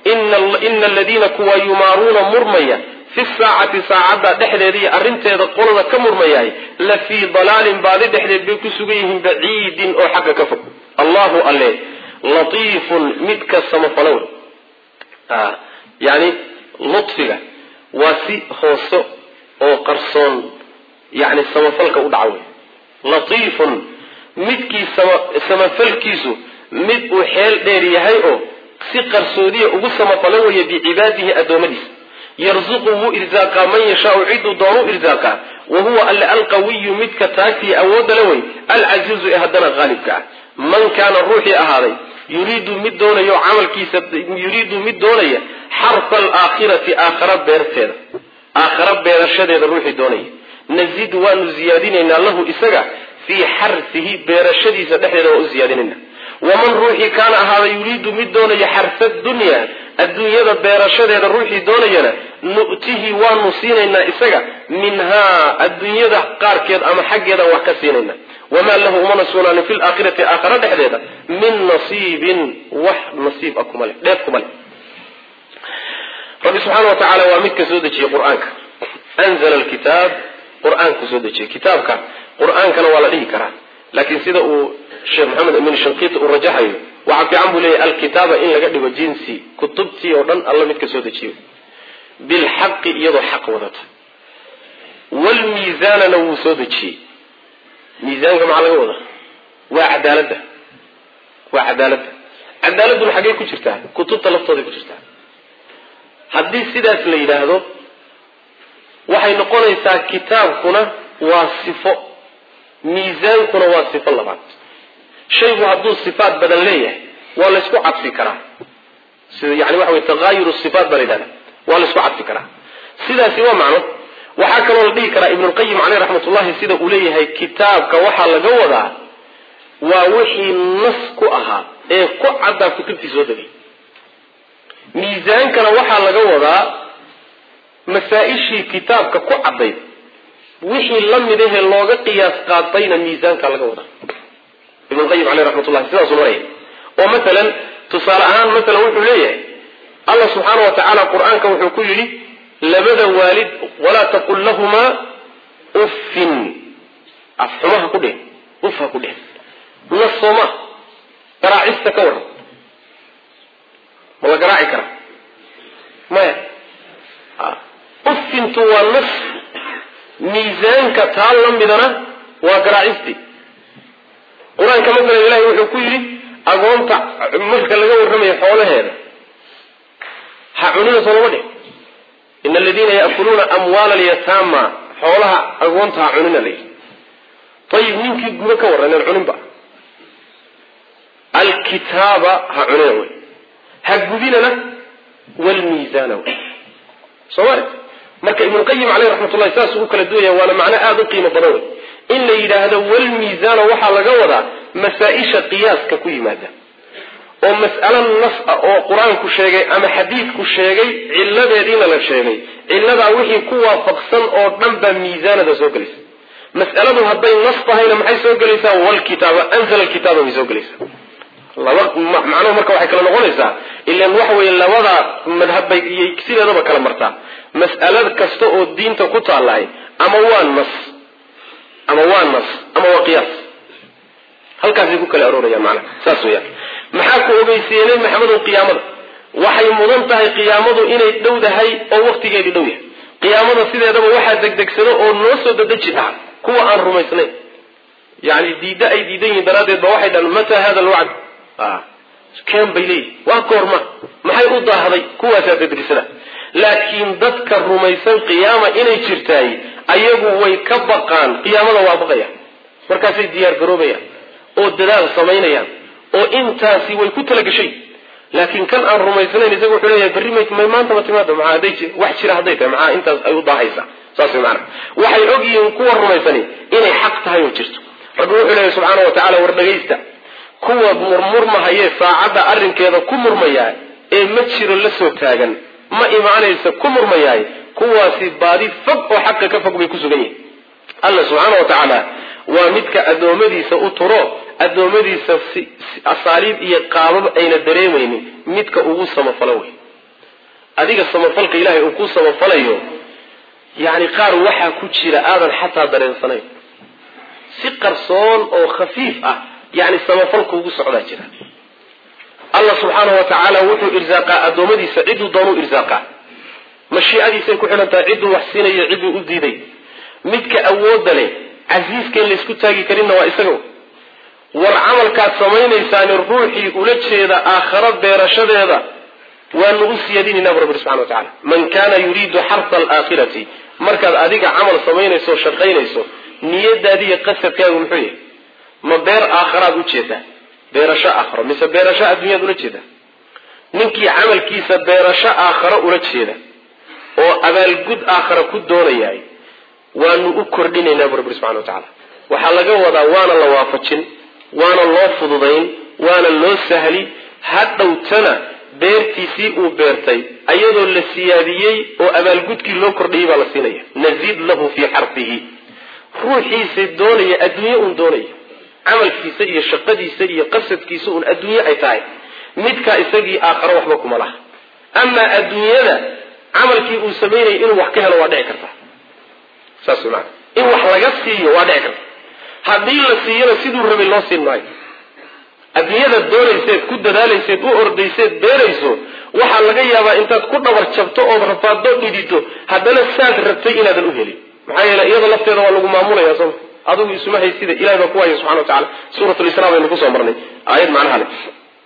ina aladiina kuwa yumaaruuna murmaya fi saacati saacadda dhexdeeda iyo arrinteeda qolada ka murmayahay la fii dalaalin baadi dhexdeed bay ku sugan yihiin baciidin oo xagga ka fog allahu alle latiifun midka samafalo wey yani lutfiga waa si hoose oo qarsoon yani samafalka u dhaca wey latiifun midkii samafalkiisu mid uu xeel dheer yahay oo si qarsoodiya ugu samafalo weeye bicibaadihi addoommadiisa yarzuqu wuu irsaaqaa man yashaau ciduu doonuu irsaaqaa wa huwa alle alqawiyu midka taagtiya awoodda la wey alcasiizu ee haddana haalibka ah man kaana ruuxii ahaaday yuriidu mid doonayo camalkiisa yuriidu mid doonaya xarfa alaakhirati aakhara beerteeda aakhara beerashadeeda ruuxii doonaya nazid waanu ziyaadinaynaa lahu isaga fii xarfihi beerashadiisa dhexdeeda waa u ziyaadinayna waman ruuxii kaana ahaada yuriidu mid doonaya xarfa dunya adduunyada beerashadeeda ruuxii doonayana nu'tihi waanu siinaynaa isaga minhaa adduunyada qaarkeed ama xaggeeda wax ka siinayna wamaa lahu umana sugnaanin fi laakhirati aakhara dhexdeeda min nasiibin wax nasiib a kuma leh dheef kuma leh rabbi subxaana wa tacaala waa midka soo dejiyey qur-aanka anzala alkitaab qur-aanku soo dejiyey kitaabka qur-aankana waa la dhihi karaa laakiin sida uu sheekh maxamed amin shankiiti uu rajaxayo waxaa fiican buu leeyahy alkitaaba in laga dhigo jinsi kutubtii oo dhan alla midka soo dejiyo bilxaqi iyadoo xaq wadata wlmiisaanana wuu soo dejiyey miisaanka maxaa laga wadaa waa cadaaladda waa cadaaladda cadaaladduna xaggey ku jirtaa kutubta laftooday ku jirtaa haddii sidaas la yidhaahdo waxay noqonaysaa kitaabkuna waa sifo miisaankuna waa sifo labaad shaygu hadduu sifaat badan leeyahay waa laysku cadfi karaa sida yani waxa wey taqaayuru sifaat baa la yidhahda waa laysku cadfi karaa sidaasi waa macno waxaa kaloo la dhihi karaa ibnulqayim caleyh raxmat ullahi sida uu leeyahay kitaabka waxaa laga wadaa waa wixii nas ku ahaa ee ku caddaa kutubtii soo degay miisaankana waxaa laga wadaa masaa-ishii kitaabka ku caddayd wixii la mid ahee looga qiyaas qaatayna miisaanka laga wadaa ibnulqayim caleyh raxmat ullahi sidaasuu maraya oo matalan tusaale ahaan matalan wuxuu leeyahay allah subxaana wa tacaala qur-aanka wuxuu ku yidhi labada waalid walaa taqul lahumaa uffin afxumaha ku dheh uf ha ku dheh nas sooma garaacista ka waran ma la garaaci karaa maya uffintu waa nas miisaanka taa la midana waa garaacistii qur-aanka masalan ilahi wuxuu ku yidhi agoonta marka laga warramayo xoolaheeda ha cunina soo lama dheh ina aladiina yaakuluuna amwaala alyataama xoolaha agoonta ha cunina layidhi ayib ninkii gudo ka warran aan cuninba alkitaaba ha cunina wey ha gudinana wlmiisaana wey soo mari marka ibnulqayim caleyh raxmat ullahi saas u kala duwaya waana macno aada u qiimo badan wey in la yidhaahdo walmiisaana waxaa laga wadaa masaa-isha qiyaaska ku yimaada oo mas'alo nas ah oo qur-aanku sheegay ama xadiidku sheegay cilladeediina la sheegay cilladaa wixii ku waafaqsan oo dhan baa miisaanada soo gelaysa mas'aladu hadday nas tahayna maxay soo gelaysaa walkitaaba anzala alkitaaba bay soo gelaysaa laba macnuhu marka waxay kala noqonaysaa ilan waxa weeye labada madhabbay iyo sideedaba kala martaa mas'alad kasta oo diinta ku taallahay ama waa nas ama waa nas ama waa qiyaas halkaasay ku kala aroorayaan macnaha saas weyaan maxaa ku ogeysiiyey nebi maxamedow qiyaamada waxay mudan tahay qiyaamadu inay dhowdahay oo waktigeedii dhow yahay qiyaamada sideedaba waxaa degdegsado oo noo soo dadeji dhaca kuwa aan rumaysnayn yani diidda ay diidan yihiin daraaddeed ba waxay dhahan mataa hada alwacd keen bay leeyihin waa goorma maxay u daahday kuwaasaa dadrisada laakiin dadka rumaysan qiyaama inay jirtaay ayagu way ka baqaan qiyaamada waa baqayaan markaasay diyaar garoobayaan oo dadaal samaynayaan oo intaasi way ku talagashay laakiin kan aan rumaysnayn isaga wuxuu leeyahay berri may maanta ma timaado maxaa hadday wax jira hadday tahay maxaa intaas ay u daahaysaa saas way macana waxay og yihiin kuwa rumaysani inay xaq tahay oo jirto rabbi wuxuu leeyahy subxaana wa tacala war dhagaysta kuwa murmurmahayee saacadda arrinkeeda ku murmayaa ee ma jiro la soo taagan ma imaanaysa ku murmayaay kuwaasi baadi fog oo xaqa ka fog bay ku sugan yihin alla subxaana wa tacaala waa midka addoommadiisa u turo addoommadiisa si asaaliib iyo qaabab ayna dareemaynin midka ugu samafalo wey adiga samafalka ilaahay uu ku samafalayo yacni qaar waxaa ku jira aadan xataa dareensanayn si qarsoon oo khafiif ah yani samafalka ugu socdaa jira allah subxaanahu wa tacaala wuxuu irsaaqaa addoommadiisa cidduu doonuu irsaaqaa mashiicadiisay ku xidhan tahay cidduu wax siinayo cidduu u diiday midka awoodda leh casiiskain laysku taagi karinna waa isaga war camalkaad samaynaysaani ruuxii ula jeeda aakharo beerashadeeda waanu u siyaadinaynaa bu rabbi subxana wa tacala man kana yuriidu xarfa alaakhirati markaad adiga camal samaynayso o shaqaynayso niyadaadiiyo qasadkaagu muxuu yahay ma beer aakharaad u jeedaa beerasho aakharo mise beerasho adduunyaad ula jeedaa ninkii camalkiisa beerasho aakharo ula jeeda oo abaalgud aakhara ku doonayaay waanu u kordhinaynaa bu rabbi subxana wa tacala waxaa laga wadaa waana la waafajin waana loo fududayn waana loo sahli hadhowtana beertiisii uu beertay ayadoo la siyaadiyey oo abaalgudkii loo kordhiyey baa la siinaya naziid lahu fii xarfihi ruuxiisa doonaya adduunye uun doonaya camalkiisa iyo shaqadiisa iyo qasadkiisa uun adduunye ay tahay midkaa isagii aakharo waxba kuma laha amaa adduunyada camalkii uu samaynayay inuu wax ka helo waa dhici karta saas maana in wax laga siiyo waa dhici karta haddii la siiyana siduu rabay loo siin maayo adduunyada doonayseed ku dadaalayseed u ordayseed beerayso waxaa laga yaabaa intaad ku dhabar jabto ood rafaaddo dhidito haddana saad rabtay inaadan u helin maxaa yeele iyada lafteeda waa lagu maamulaya sooma adugu isuma haysida ilahay baa ku haya subxana wa tacala suurat lisra baynu kusoo marnay aayad macnaha le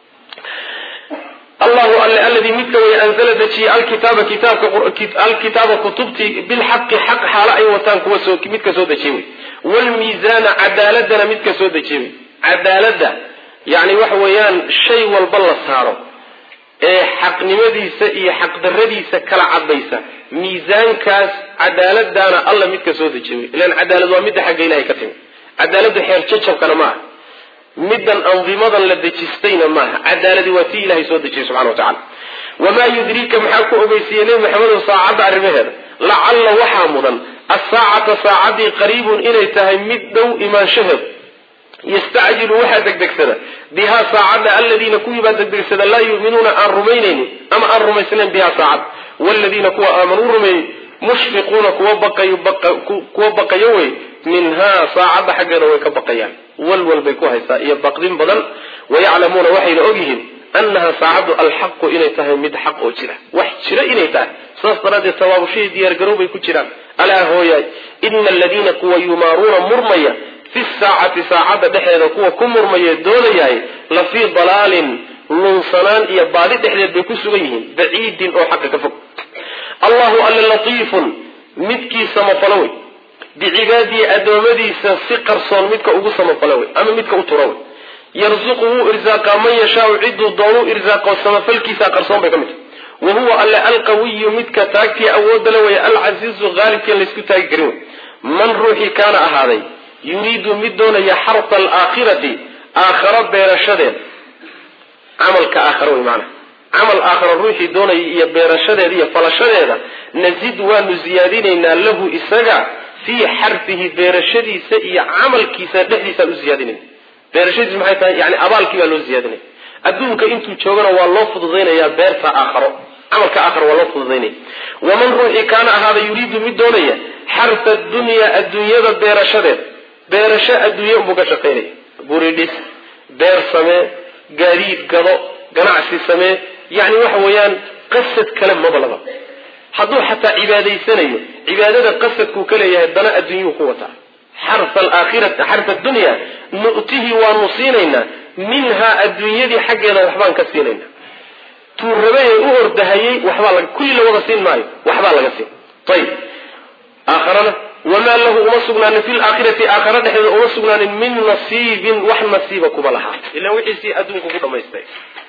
allahu alle aladii midka way anzala dejiyey alkitaaba kitaabka alkitaaba kutubtii bilxaqi xaq xaalo ay wataan kuwa soo midka soo dejiyey wey wlmiizaana cadaaladana midka soo dejiyey wey cadaaladda yani waxa weeyaan shay walba la saaro ee xaqnimadiisa iyo xaqdaradiisa kala cadaysa miisaankaas cadaaladaana alla midka soo dejiye wey ilan cadaalad waa midda xagga ilahay ka timi cadaaladdu xeer jajabkana ma aha middan andimadan la dejistayna maaha cadaaladi waa tii ilahay soo dejiyey subxana wa tacala wamaa yudriika maxaa ku ogeysiiyey nebi maxamedow saacadda arrimaheeda lacalla waxaa mudan asaacata saacaddii qariibun inay tahay mid dhow imaanshaheedu yastacjilu waxaa degdegsada bihaa saacadda aladiina kuwii baa degdegsada laa yuminuuna aan rumaynaynin ama aan rumaysnayn bihaa saacad wladiina kuwa aamanuu rumeeyey mushfiquuna kuwa baqayo kuwa baqayo wey minhaa saacadda xaggeeda way ka baqayaan walwal bay ku haysaa iyo baqdin badan wayaclamuuna waxayna ogyihiin annaha saacaddu alxaqu inay tahay mid xaq oo jira wax jira inay tahay saas daraaddeed tawaabushahii diyaargarow bay ku jiraan alaa hooyaay ina aladiina kuwa yumaaruuna murmaya fi saacati saacadda dhexeeda kuwa ku murmaya doonayahay la fii dalaalin lunsanaan iyo baadi dhexdeed bay ku sugan yihiin baciidin oo xaqa ka fog allahu alle latiifun midkii samafalo wey bicibaadihi addoommadiisa si qarsoon midka ugu samafalo wey ama midka u tura wey yarzuqu wuu irsaaqaa man yashaau ciduu doonuu irsaaqo samafalkiisa qarsoon bay ka mid tahy wa huwa alle alqawiyu midka taagtii awoodda le wey alcasiizu haalibkian laysku taagi karin wey man ruuxii kaana ahaaday yuriidu mid doonaya xarta alaakhirati aakharo beerashadeed camalka aakharo wey maanaa camal aakharo ruuxii doonaya iyo beerashadeeda iyo falashadeeda nazid waanu ziyaadinaynaa lahu isaga fii xarfihi beerashadiisa iyo camalkiisa dhexdiisaan u ziyaadinayna beerashadiisu maxay tahay yani abaalkii baa loo ziyaadinaya adduunka intuu joogana waa loo fududaynayaa beerta aakharo camalka aakharo waa loo fududaynaya waman ruuxii kaana ahaada yuriidu mid doonaya xarfa dunyaa adduunyada beerashadeed beerasho adduunye unbuu ka shaqaynaya guri dhis beer samee gaadiid gado ganacsi samee yani waxa weeyaan qasad kale mabalaba hadduu xataa cibaadaysanayo cibaadada qasadkuu ka leeyahay dana adduunyuhu ku wataa xarfa alaakhirati xarfa dunya nu'tihi waanu siinaynaa minhaa adduunyadii xaggeeda waxbaan ka siinaynaa tuu rabay ee u ordahayey waxbaa laga kulli la wada siin maayo waxbaa laga siin ayib aakharana wamaa lahu uma sugnaanin fi laakhirati aakhara dhexdeeda uma sugnaanin min nasiibin wax nasiiba kuma lahaa ilan wixiisii adduunku ku dhamaystay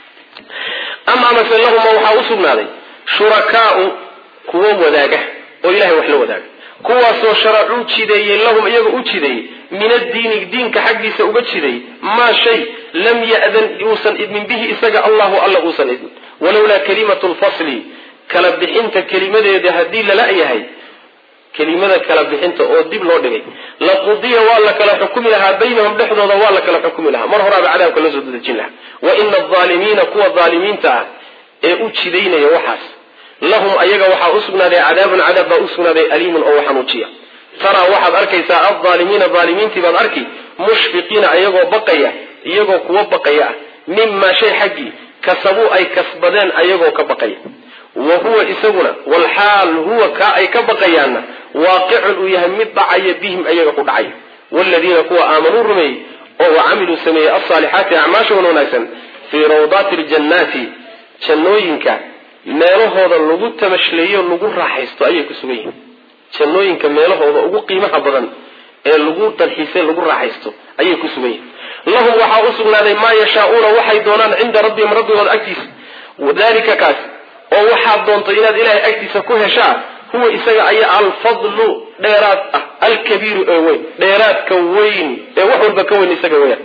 am amase lahuma waxaa u sugnaaday shurakaau kuwo wadaaga oo ilahay wax la wadaaga kuwaasoo sharacuu jideeyey lahum iyaga u jideeyey min addiini diinka xaggiisa uga jideeyey maa shay lam ya'dan uusan idmin bihi isaga allahu alla uusan idmin walowlaa kalimatu lfasli kala bixinta kelimadeeda haddii lala yahay kelimada kala bixinta oo dib loo dhigay laqudiya waa la kala xukumi lahaa baynahum dhexdooda waa la kala xukumi lahaa mar horaaba cadaabka loo soo dadejin lahaa wa ina alaalimiina kuwa aalimiinta ah ee u jidaynaya waxaas lahum ayaga waxaa usugnaaday cadaabun cadaab baa usugnaaday aliimun oo xanuujiya taraa waxaad arkaysaa alaalimiina aalimiintii baad arki mushfiqiina iyagoo baqaya iyagoo kuwa baqaya ah mimaa shay xaggii kasabuu ay kasbadeen ayagoo ka baqaya wa huwa isaguna walxaal huwa kaa ay ka baqayaanna waaqicun uu yahay mid dhacaya bihim ayaga ku dhacaya wladiina kuwa aamanuu rumeeyey oo wacamiluu sameeyey alsaalixaati acmaashawan wanaagsan fii rawdaati ljannaati jannooyinka meelahooda lagu tamashleeyo lagu raaxaysto ayay ku sugan yihiin jannooyinka meelahooda ugu qiimaha badan ee lagu dalxiisay lagu raaxaysto ayay ku sugan yihiin lahum waxaa u sugnaaday maa yashaauuna waxay doonaan cinda rabbihim rabbigooda agtiisa dalika kaas oo waxaad doonto inaad ilaahay agtiisa ku heshaa huwa isaga ayaa alfadlu dheeraad ah alkabiiru ee weyn dheeraadka weyn ee wax walba ka weyn isaga weyaan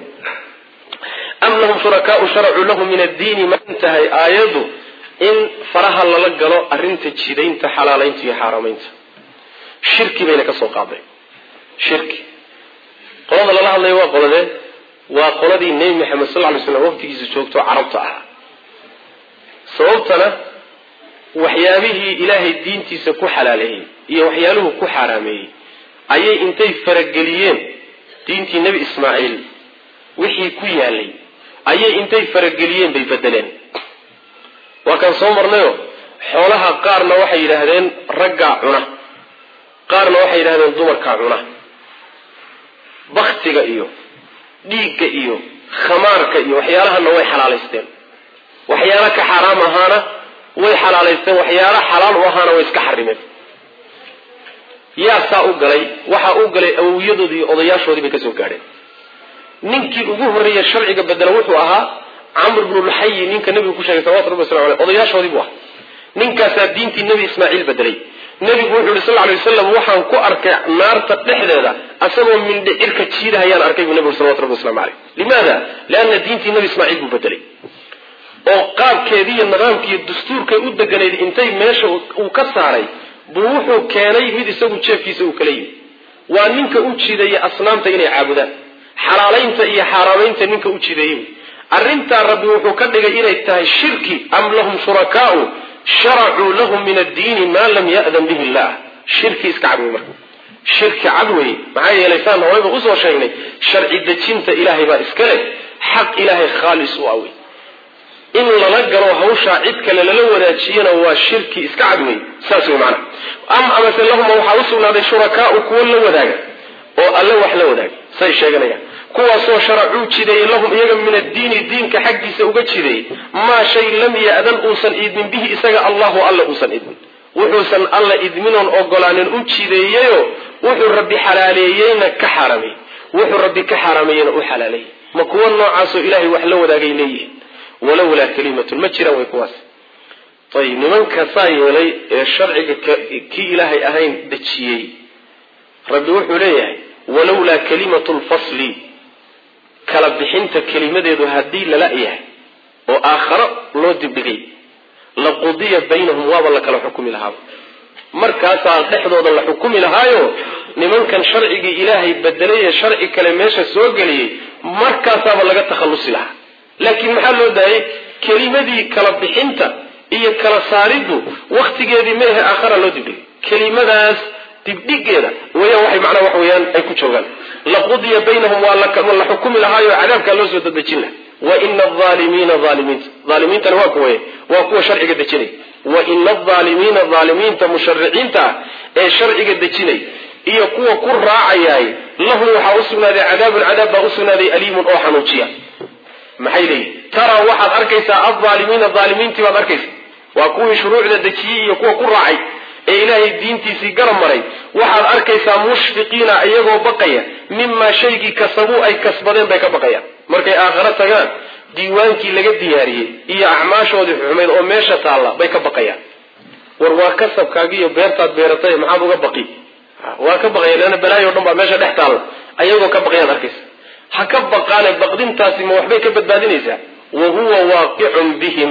am lahum shurakaau sharacuu lahu min addiini ma intahay aayadu in faraha lala galo arrinta jidaynta xalaalaynta iyo xaaramaynta shirki bayna ka soo qaaday shirki qolada lala hadlaya waa qoladee waa qoladii nebi maxamed sal ly slam waqtigiisa joogto carabta ahaa sababtana waxyaabihii ilaahay diintiisa ku xalaaleeyey iyo waxyaaluhu ku xaaraameeyey ayay intay farageliyeen diintii nebi ismaaciil wixii ku yaalay ayay intay farageliyeen bay bedeleen waa kaan soo marnayo xoolaha qaarna waxay yidhaahdeen raggaa cuna qaarna waxay yidhahdeen dumarkaa cuna baktiga iyo dhiigga iyo khamaarka iyo waxyaalahana way xalaalaysteen waxyaala ka xaaraam ahaana way xalaalaysteen waxyaala xalaal u ahaana way iska xarimeen yaa saa u galay waxaa u galay awowiyadoodii iyo odayaashoodii bay kasoo gaadheen ninkii ugu horreeya sharciga bedela wuxuu ahaa camr bnu luxayi ninka nabigu ku sheegay salawatu rabbi waslamu aleyh odayaashoodii buu ahaa ninkaasaa diintii nebi ismaaciil bedelay nebigu wuxuu yihi sal ly waslam waxaan ku arkay naarta dhexdeeda asagoo mindhicirka jiidahayaan arkay buu nebigu salawatu rabbi waslamu aleyh limaada lianna diintii nebi ismaaciil buu bedelay oo qaabkeedii iyo nidaamkiiyo dastuurkay u deganayd intay meesha uu ka saaray buu wuxuu keenay mid isagu jeefkiisa uu kala yimi waa ninka u jideeya asnaamta inay caabudaan xalaalaynta iyo xaaraamaynta ninka u jideeyey arrintaa rabbi wuxuu ka dhigay inay tahay shirki am lahum shurakaau sharacuu lahum min addiini maa lam ya'dan bihi illah shirki iska cad wey marka shirki cad wey maxaa yeelay saan horeyba usoo sheegnay sharci dejinta ilaahay baa iska leh xaq ilaahay khaalis u awey in lala galo hawshaa cid kale lala wadaajiyana waa shirki iska cad wey saas wey maanaa am amase lahuma waxaa u sugnaaday shurakaau kuwo la wadaaga oo alle wax la wadaaga say sheeganayaan kuwaasoo sharacuu jideeyey lahum iyaga min addiini diinka xaggiisa uga jideeyey maa shay lam ya'dan uusan idmin bihi isaga allahu alla uusan idmin wuxuusan alla idminoon ogolaanin u jideeyeyo wuxuu rabbi xalaaleeyeyna ka xaarameeyey wuxuu rabbi ka xaarameeyeyna u xalaaleeyey ma kuwo noocaasoo ilaahay wax la wadaagay leeyihiin walowlaa kalimatun ma jiraan way kuwaas ayib nimanka saa yeelay ee sharciga kii ilaahay ahayn dejiyey rabbi wuxuu leeyahay walowlaa kalimatu lfasli kala bixinta kelimadeedu haddii lala yahay oo aakharo loo dibdhigay la qudiya baynahum waaba la kala xukumi lahaaba markaasaa dhexdooda la xukumi lahaayo nimankan sharcigii ilaahay bedelay ee sharci kale meesha soo geliyey markaasaaba laga takhallusi lahaa laakiin maxaa loo daayay kelimadii kala bixinta iyo kala saariddu wakhtigeedii meehe aakhara loo dibdhigay kelimadaas dibdhigeeda weyaan waxay macnaha wax weeyaan ay ku joogaan laqudiya baynahum waa la xukumi lahaayo cadaabkaa loo soo dadejin laha wa ina alaalimiina aalimiinta aalimiintana waa kuwaye waa kuwa sharciga dejinay wa ina alaalimiina aalimiinta mushariciinta ah ee sharciga dejinay iyo kuwa ku raacayaay lahum waxaa u sugnaaday cadaabun cadaab baa u sugnaaday aliimun oo xanuujiya maxay leeyihin taraa waxaad arkaysaa alaalimiina aalimiintii baad arkaysa waa kuwii shuruucda dejiyey iyo kuwa ku raacay ee ilaahay diintiisii garab maray waxaad arkaysaa mushfiqiina iyagoo baqaya mimaa shaygii kasabuu ay kasbadeen bay ka baqayaan markay aakharo tagaan diiwaankii laga diyaariyey iyo acmaashoodii xumayd oo meesha taalla bay ka baqayaan war waa kasabkaagi iyo beertaad beeratay maxaad uga baqi waa ka baqaya leanna balaayo o dhan baa meesha dhex taalla ayagoo ka baqayaad arkaysa ha ka baqaane baqdintaasi ma waxbay ka badbaadinaysaa wa huwa waaqicun bihim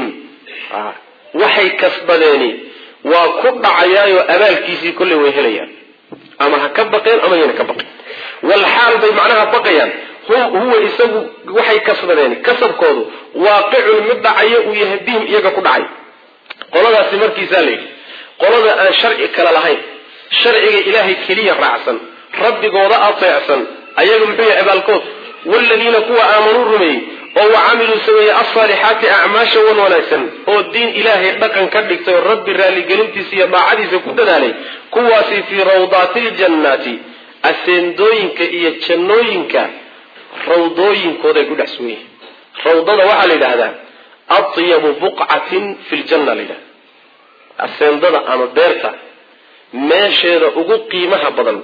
waxay kasbadeeni waa ku dhacayaayo abaalkiisii kolley way helayaan ama ha ka baqeen ama yana ka baqeen walxaal bay macnaha baqayaan huwa isagu waxay kasbadeen kasabkoodu waaqicun mid dhacayo uu yahay bihim iyaga ku dhacay qoladaasi markiisaa layidhi qolada aan sharci kale lahayn sharciga ilaahay keliya raacsan rabbigooda ateecsan ayaga muxuu yahay abaalkood waaladiina kuwa aamanuu rumeeyey oo wa camiluu sameeyey alsaalixaati acmaasha wan wanaagsan oo diin ilaahay dhaqan ka dhigtay oo rabbi raalligelintiisa iyo daacadiisa ku dadaalay kuwaasi fii rawdaati ljannaati aseendooyinka iyo jannooyinka rawdooyinkooday ku dhex sugan yihin rawdada waxaa la yidhaahdaa atyabu buqcatin fi ljanna la yidhahda aseendada ama beerta meesheeda ugu qiimaha badan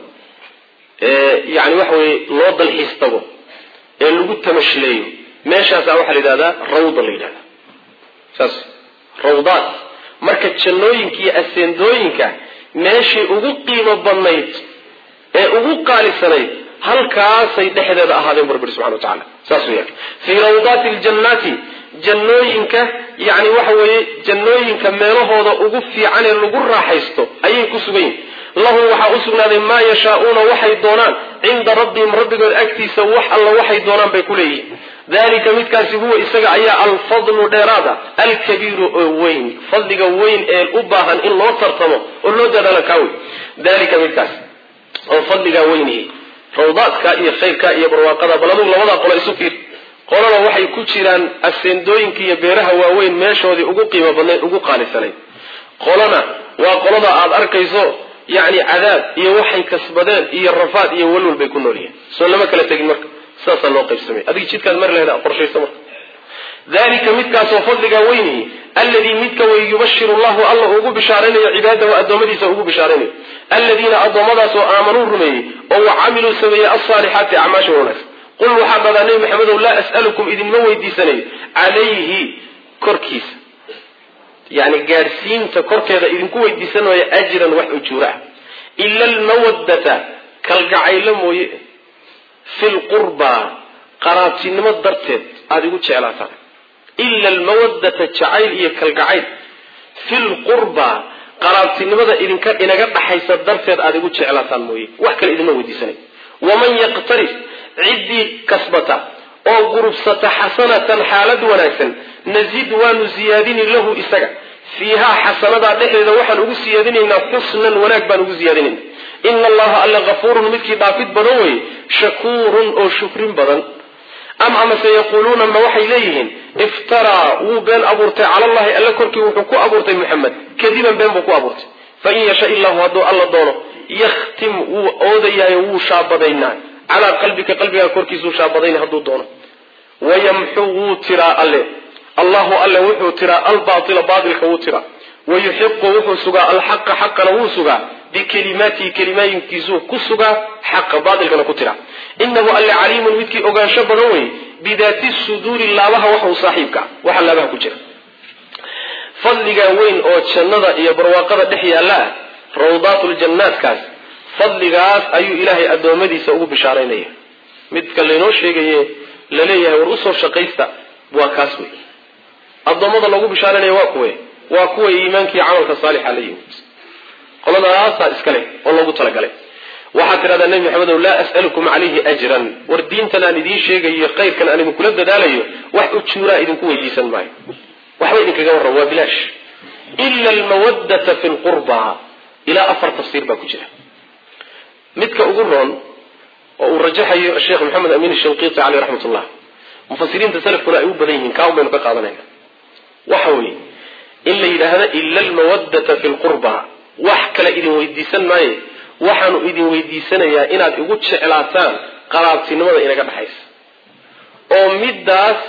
ee yani waxa weye loo dalxiis tago ee lagu tamashileeyo meeshaasaa waxaa la yidhahdaa rawda la yidhahda saas rawdaad marka jannooyinka iyo aseendooyinka meeshii ugu qiimo badnayd ee ugu qaalisanayd halkaasay dhexdeeda ahaadeen bu rabbi subxana wa tacala saas weyaan fii rawdaati ljannaati jannooyinka yani waxa weeye jannooyinka meelahooda ugu fiican ee lagu raaxaysto ayay ku sugan yihin lahum waxaa u sugnaaday maa yashaauuna waxay doonaan cinda rabbihim rabbigood agtiisa wax alla waxay doonaan bay ku leeyihin dalika midkaasi huwa isaga ayaa alfadlu dheeraada alkabiiru oo weyn fadliga weyn ee u baahan in loo tartamo oo loo dadaalo kaa wey dalika midkaas oo fadligaa weynihi rawdaadka iyo khayrka iyo barwaaqada bal adugu labadaa qolo isu fiir qolana waxay ku jiraan aseendooyinka iyo beeraha waaweyn meeshoodii ugu qiimo badnayd ugu qaalisanayd qolana waa qolada aada arkayso yacni cadaab iyo waxay kasbadeen iyo rafaad iyo walwal bay ku nool yihiin soo lama kala tegin marka saasaa loo qaybsamay adiga jidkaad mari lahayd qorshayso marka dalika midkaasoo fadligaa weynihi alladii midka wey yubashiru llahu alla ugu bishaaraynayo cibaadahu addoommadiisa ugu bishaaraynayo alladiina addoommadaasoo aamanuu rumeeyey oo wa camiluu sameeyey alsaalixaati acmaasha wanaagsan qul waxaa dhadaa nebi maxamedow laa as'alukum idinma weydiisanayo calayhi korkiisa yani gaadhsiinta korkeeda idinku weydiisan maayo ajran wax ujuura ah ila almawaddata kalgacaylo mooye fi lqurbaa qaraabtinimo darteed aada igu jeclaataan ila almawaddata jacayl iyo kalgacayl fi lqurbaa qaraabtinimada idinka inaga dhaxaysa darteed aada igu jeclaataan mooye wax kale idinma weydiisanay waman yaqtarif ciddii kasbata oo gurubsata xasanatan xaalad wanaagsan nazid waanu siyaadini lahu isaga fiihaa xasanadaa dhexdeeda waxaan ugu siyaadinaynaa xusnan wanaag baan ugu siyaadinayna ina allaha alla kafuurun midkii dhaafid badan weye shakuurun oo shukrin badan am amase yaquuluuna ma waxay leeyihiin iftaraa wuu been abuurtay cala allahi alla korkii wuxuu ku abuurtay muxamed kadiban been buu ku abuurtay fain yasha illahu hadduu alla doono yakhtim wuu oodayaayo wuu shaabadaynaa calaa qalbika qalbigaa korkiisuu shaabadayna hadduu doono wayamxu wuu tiraa alle allahu alle wuxuu tiraa albaatila baatilka wuu tiraa wayuxiqu wuxuu sugaa alxaqa xaqana wuu sugaa bikelimaatihi kelimaayiinkiisuu ku sugaa xaqa baatilkana ku tiraa inahu alle caliimun midkii ogaansho badan wey bidaati suduuri laabaha waxuu saaxiibka waxa laabaha ku jira fadligan weyn oo jannada iyo barwaaqada dhex yaalla ah rawdaatuljannaadkaas fadligaas ayuu ilaahay addoommadiisa ugu bishaaraynaya midka laynoo sheegaye laleeyahay war usoo shaqaysta waa kaas wey addoommada loogu bishaaraynaya waa kuwe waa kuwa iimaankii camalka saalixa la yimid qoladaasaa iskale oo loogu talagalay waxaad tidhahdaa nebi maxamedow laa as'alukum calayhi ajran war diintan aan idiin sheegayo khayrkan aan idinkula dadaalayo wax ujuuraa idinku weydiisan maayo waxba idinkaga warram waa bilaash ila almawaddata fi lqurba ilaa afar tafsiir baa ku jira midka ugu roon oo uu rajaxayo sheekh maxamed amiin shanqiiti caleyh raxmat ullah mufasiriinta salafkuna ay u badan yihiin kaa baynu ka qaadanayna waxa weye in la yidhaahdo ila almawaddata fi lqurba wax kale idin weydiisan maaye waxaanu idin weydiisanayaa inaad igu jeclaataan qaraabtinimada inaga dhaxaysa oo middaas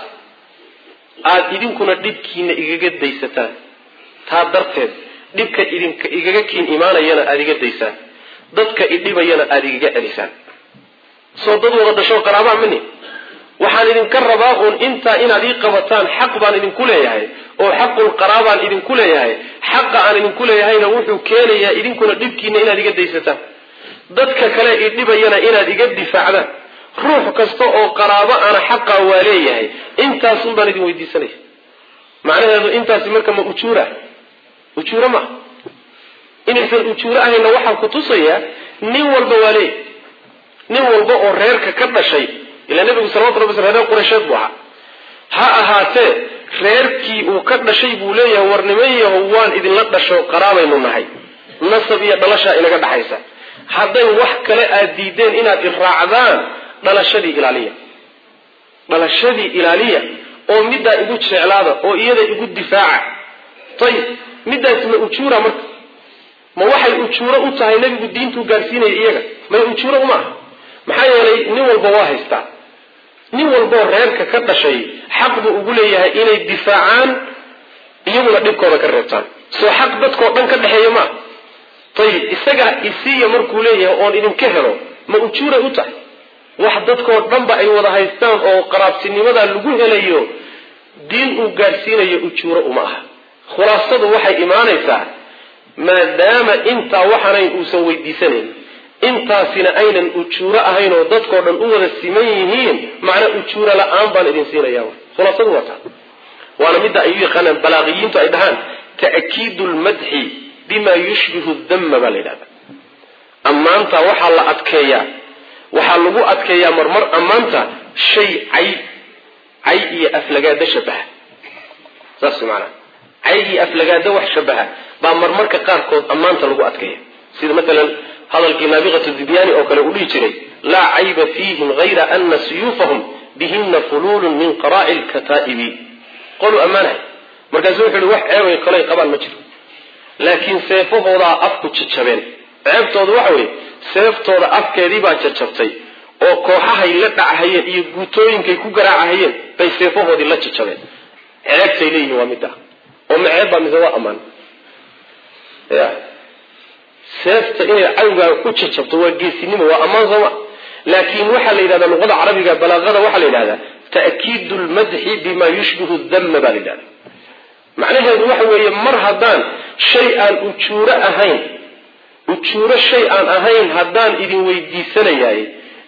aada idinkuna dhibkiina igaga daysataan taa darteed dhibka idinka igaga kiin imaanayana aada iga daysaan dadka idhibayana aada igaga celisaan soo dad wada dhashoo qaraabaa mani waxaan idinka rabaa uun intaa inaad ii qabataan xaq baan idinku leeyahay oo xaqul qaraabaan idinku leeyahay xaqa aan idinku leeyahayna wuxuu keenayaa idinkuna dhibkiina inaad iga daysataan dadka kale idhibayana inaad iga difaacdaan ruux kasta oo qaraabo ana xaqaa waa leeyahay intaasun baan idin weydiisanaya macnaheedu intaasi marka ma ujuura ujuuro maaha inaysan ujuuro ahayna waxaa ku tusayaa nin walba waa leeyahay nin walba oo reerka ka dhashay ilaa nebigu salawatu rabbi sl reer qureysheed buu ahaa ha ahaatee reerkii uu ka dhashay buu leeyahay war niman yahow waan idinla dhasho qaraabaynu nahay nasab iyo dhalashaa inaga dhaxaysa hadday wax kale aad diideen inaad iraacdaan dhalashadii ilaaliya dhalashadii ilaaliya oo middaa igu jeclaada oo iyada igu difaaca ayib middaasi ma ujuura marka ma waxay ujuuro u tahay nebigu diintuu gaadhsiinaya iyaga may ujuuro uma aha maxaa yeelay nin walba waa haystaa nin walboo reerka ka dhashay xaq buu ugu leeyahay inay difaacaan iyaguna dhibkooda ka reebtaan soo xaq dadkao dhan ka dhexeeya maaha ayib isaga isiiya markuu leeyahay oon idinka helo ma ujuuray u tahay wax dadkoo dhanba ay wada haystaan oo qaraabtinimada lagu helayo diin uu gaadhsiinayo ujuuro uma aha khulaasadu waxay imaanaysaa maadaama intaa waxanayn uusan weydiisanayn intaasina aynan ujuuro ahayn oo dadkoo dhan u wada siman yihiin macnaa ujuuro la-aan baan idin siinaya khulaasadu waa taa waana midda ay u yaqaanaan balaaqiyiintu ay dhahaan ta'kiidu lmadxi bima yushbihu dama baa la yidhahda ammaanta waxaa la adkeeyaa waxaa lagu adkeeyaa marmar ammaanta shay cay cay iyo aflagaado shabaha saas maanaa cay iyo aflagaado wax shabaha baa marmarka qaarkood ammaanta lagu adkeeya sida maalan hadalkii naabiqatu dibyaani oo kale uu dhihi jiray laa cayba fiihim hayra ana suyuufahum bihina fuluulun min qaraa'i lkataa'ibi qoluu ammaanahay markaasu wuxu uhi wax ceebay kaley qabaan ma jiro laakiin seefahoodaa afku jajabeen ceebtooda waxa weeye seeftooda afkeedii baa jajabtay oo kooxahay la dhachayeen iyo guutooyinkay ku garaacahayeen bay seefahoodii la jajabeen ceebtay leeyihiin waa midda oo ma ceeb baa mise waa ammaan ya seefta inay cadowgaaga ku jajabto waa geesinimo waa ammaan sooma laakin waxaa la yidhahdaa luqada carabiga balaaqada waxaa la yidhahdaa ta'kiidu lmadxi bima yushbihu dama baa la yidhahda macnaheedu waxa weeye mar haddaan shay aan ujuuro ahayn ujuuro shay aan ahayn haddaan idin weydiisanayaay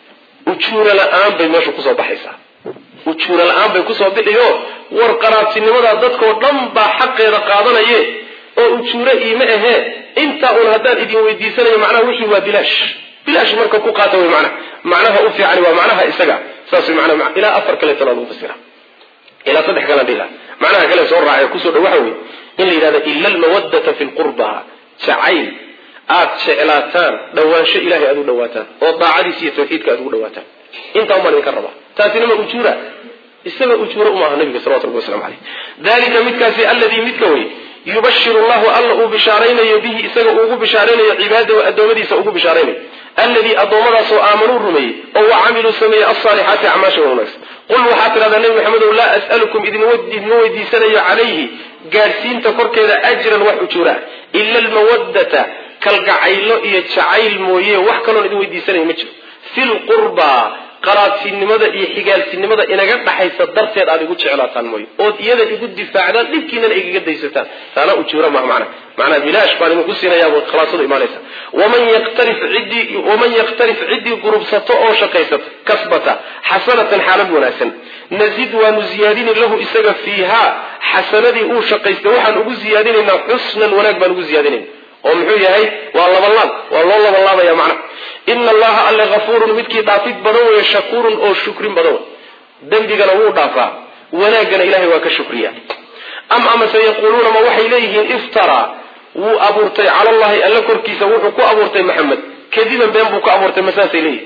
ujuuro la-aan bay meesha kusoo baxaysaa ujuuro la-aan bay kusoo bixiyo war qaraabtinimadaa dadkao dhan baa xaqeeda qaadanaye oo ujuuro iima ahee intaa un haddaan idin weydiisanayo macnaha wixii waa bilaash bilaash marka ku qaata wey macnaha macnaha u fiicani waa macnaha isaga saas wey macnaha ilaa afar kaleetana lagu fasira ilaa saddex kalan dhila macnaha kale soo raacay kusoo dhow waxa wey in la yidhahda ila almawadata fi lqurba jacayl aad jeclaataan dhawaansho ilahay aad u dhawaataan oo daacadiisa iyo tawxiidka aad ugu dhawaataan intaa umaan idinka rabaa taasina ma ujuura isaga ujuura uma aha nabiga salawatu rabbi waslamu caleyh dalika midkaasi alladii midka wey yubashiru llahu alla uu bishaaraynayo bihi isaga uugu bishaaraynayo cibaadahu addoommadiisa ugu bishaaraynayo alladii addoommadaasoo aamanuu rumeeyey oo wa camiluu sameeyey alsaalixaati acmaasha wanaagsan qul waxaad tidhahdaa nebi maxamedow laa as'alukum idinma weydiisanayo calayhi gaadhsiinta korkeeda ajran wax ujuura ila almawaddata kalgacaylo iyo jacayl mooye wax kaloon idin weydiisanayo ma jiro fi lqurbaa qaraabtinimada iyo xigaaltinimada inaga dhaxaysa darteed aad igu jeclaataan mooye ood iyada igu difaacdaan dhibkiinana igaga daysataan taana ujuura maha macna macnaa bilaash baan idinku siinayaa khalaasadu imaanaysa waman yaktarif ciddii waman yaktarif ciddii gurubsato oo shaqaysata kasbata xasanatan xaalad wanaagsan nazid waanu ziyaadini lahu isaga fiihaa xasanadii uu shaqaystay waxaan ugu ziyaadinaynaa xusnan wanaag baan ugu ziyaadinayna oo muxuu yahay waa labalaab waa loo labalaabaya macna ina allaha alle hafuurun midkii dhaafid badan weeye shakuurun oo shukrin badan wey dembigana wuu dhaafaa wanaaggana ilahay waa ka shukriya am amase yaquuluuna ma waxay leeyihiin iftaraa wuu abuurtay cala allahi alle korkiisa wuxuu ku abuurtay maxamed kadiban been buu ku abuurtay masaasay leeyihin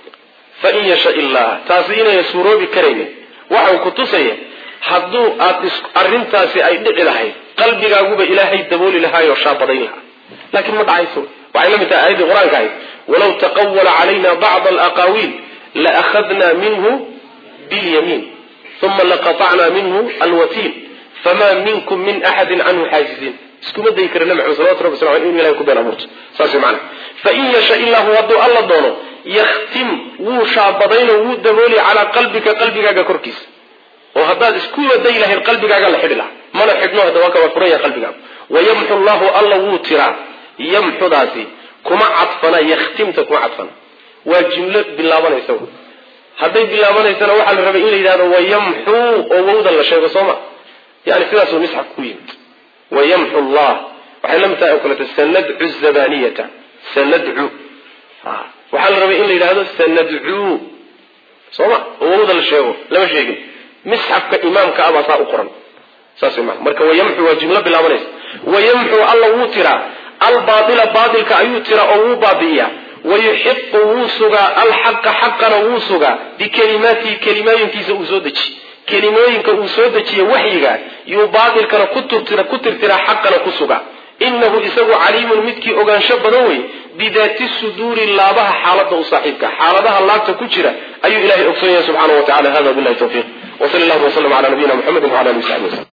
fain yasha illah taasi inayna suuroobi karaynin waxau ku tusaya hadduu aad arrintaasi ay dhici lahayd qalbigaaguba ilaahay dabooli lahaayoo shaabadayn lahaa laakiin ma dhacayso waxay la mid tahay aayaddii qur-aanka ahayd walaw taqawala calayna bacda alaqaawiil laahadna minhu bilyamiin uma laqatacna minhu alwatiin fama minkum min axadin canhu xaajiziin iskuma dayi kara nabi maxamed salawatu rabbi sal inu ilahay ku been abuurto saas way macana fain yasha illahu hadduu alla doono yakhtim wuu shaabadayno wuu dabooli calaa qalbika qalbigaaga korkiisa oo haddaad iskuba dayi lahayd qalbigaaga la xidhi laha mana xidhno hadda waa kawaa furan yahay qalbigaaga wayamxu llahu alla wuu tiraa yamxudaasi kuma cadfana yakhtimta kuma cadfana waa jumlo bilaabanaysa hadday bilaabanaysana waxaa la rabay in la yidhahdo wayamxuu oo wawdan la sheego soo ma yani sidaasuu misxaf ku yimid wayamxu llah waxay la mid tahay oo kaleeto sanadcu zabaniyata sanadcu waxaa la rabay in la yidhahdo sanadcuu soo ma oo wawda la sheego lama sheegin misxafka imaamka abaa saa u qoran saas ma marka wayamxu waa jumlo bilaabanaysa wayamxu alla wuu tiraa albaaila baailka ayuu tiraa oo wuu baabi'iyaa wayuxiqu wuu sugaa alxaqa xaqana wuu sugaa bikelimaatihi kelimooyinkiisa uu soo dejiy kelimooyinka uu soo dejiye waxyiga yuu baailkana ku tirtiraa xaqana ku sugaa inahu isagu caliimun midkii ogaansho badan wey bidaati suduuri laabaha xaalada u saaxiibka xaaladaha laabta ku jira ayuu ilahay ogsoon yahay subxaana wa tacala hada bilahi tawfiiq wsal llahu wslm ala nabiyina mxamedi wala ali w saxbi wslm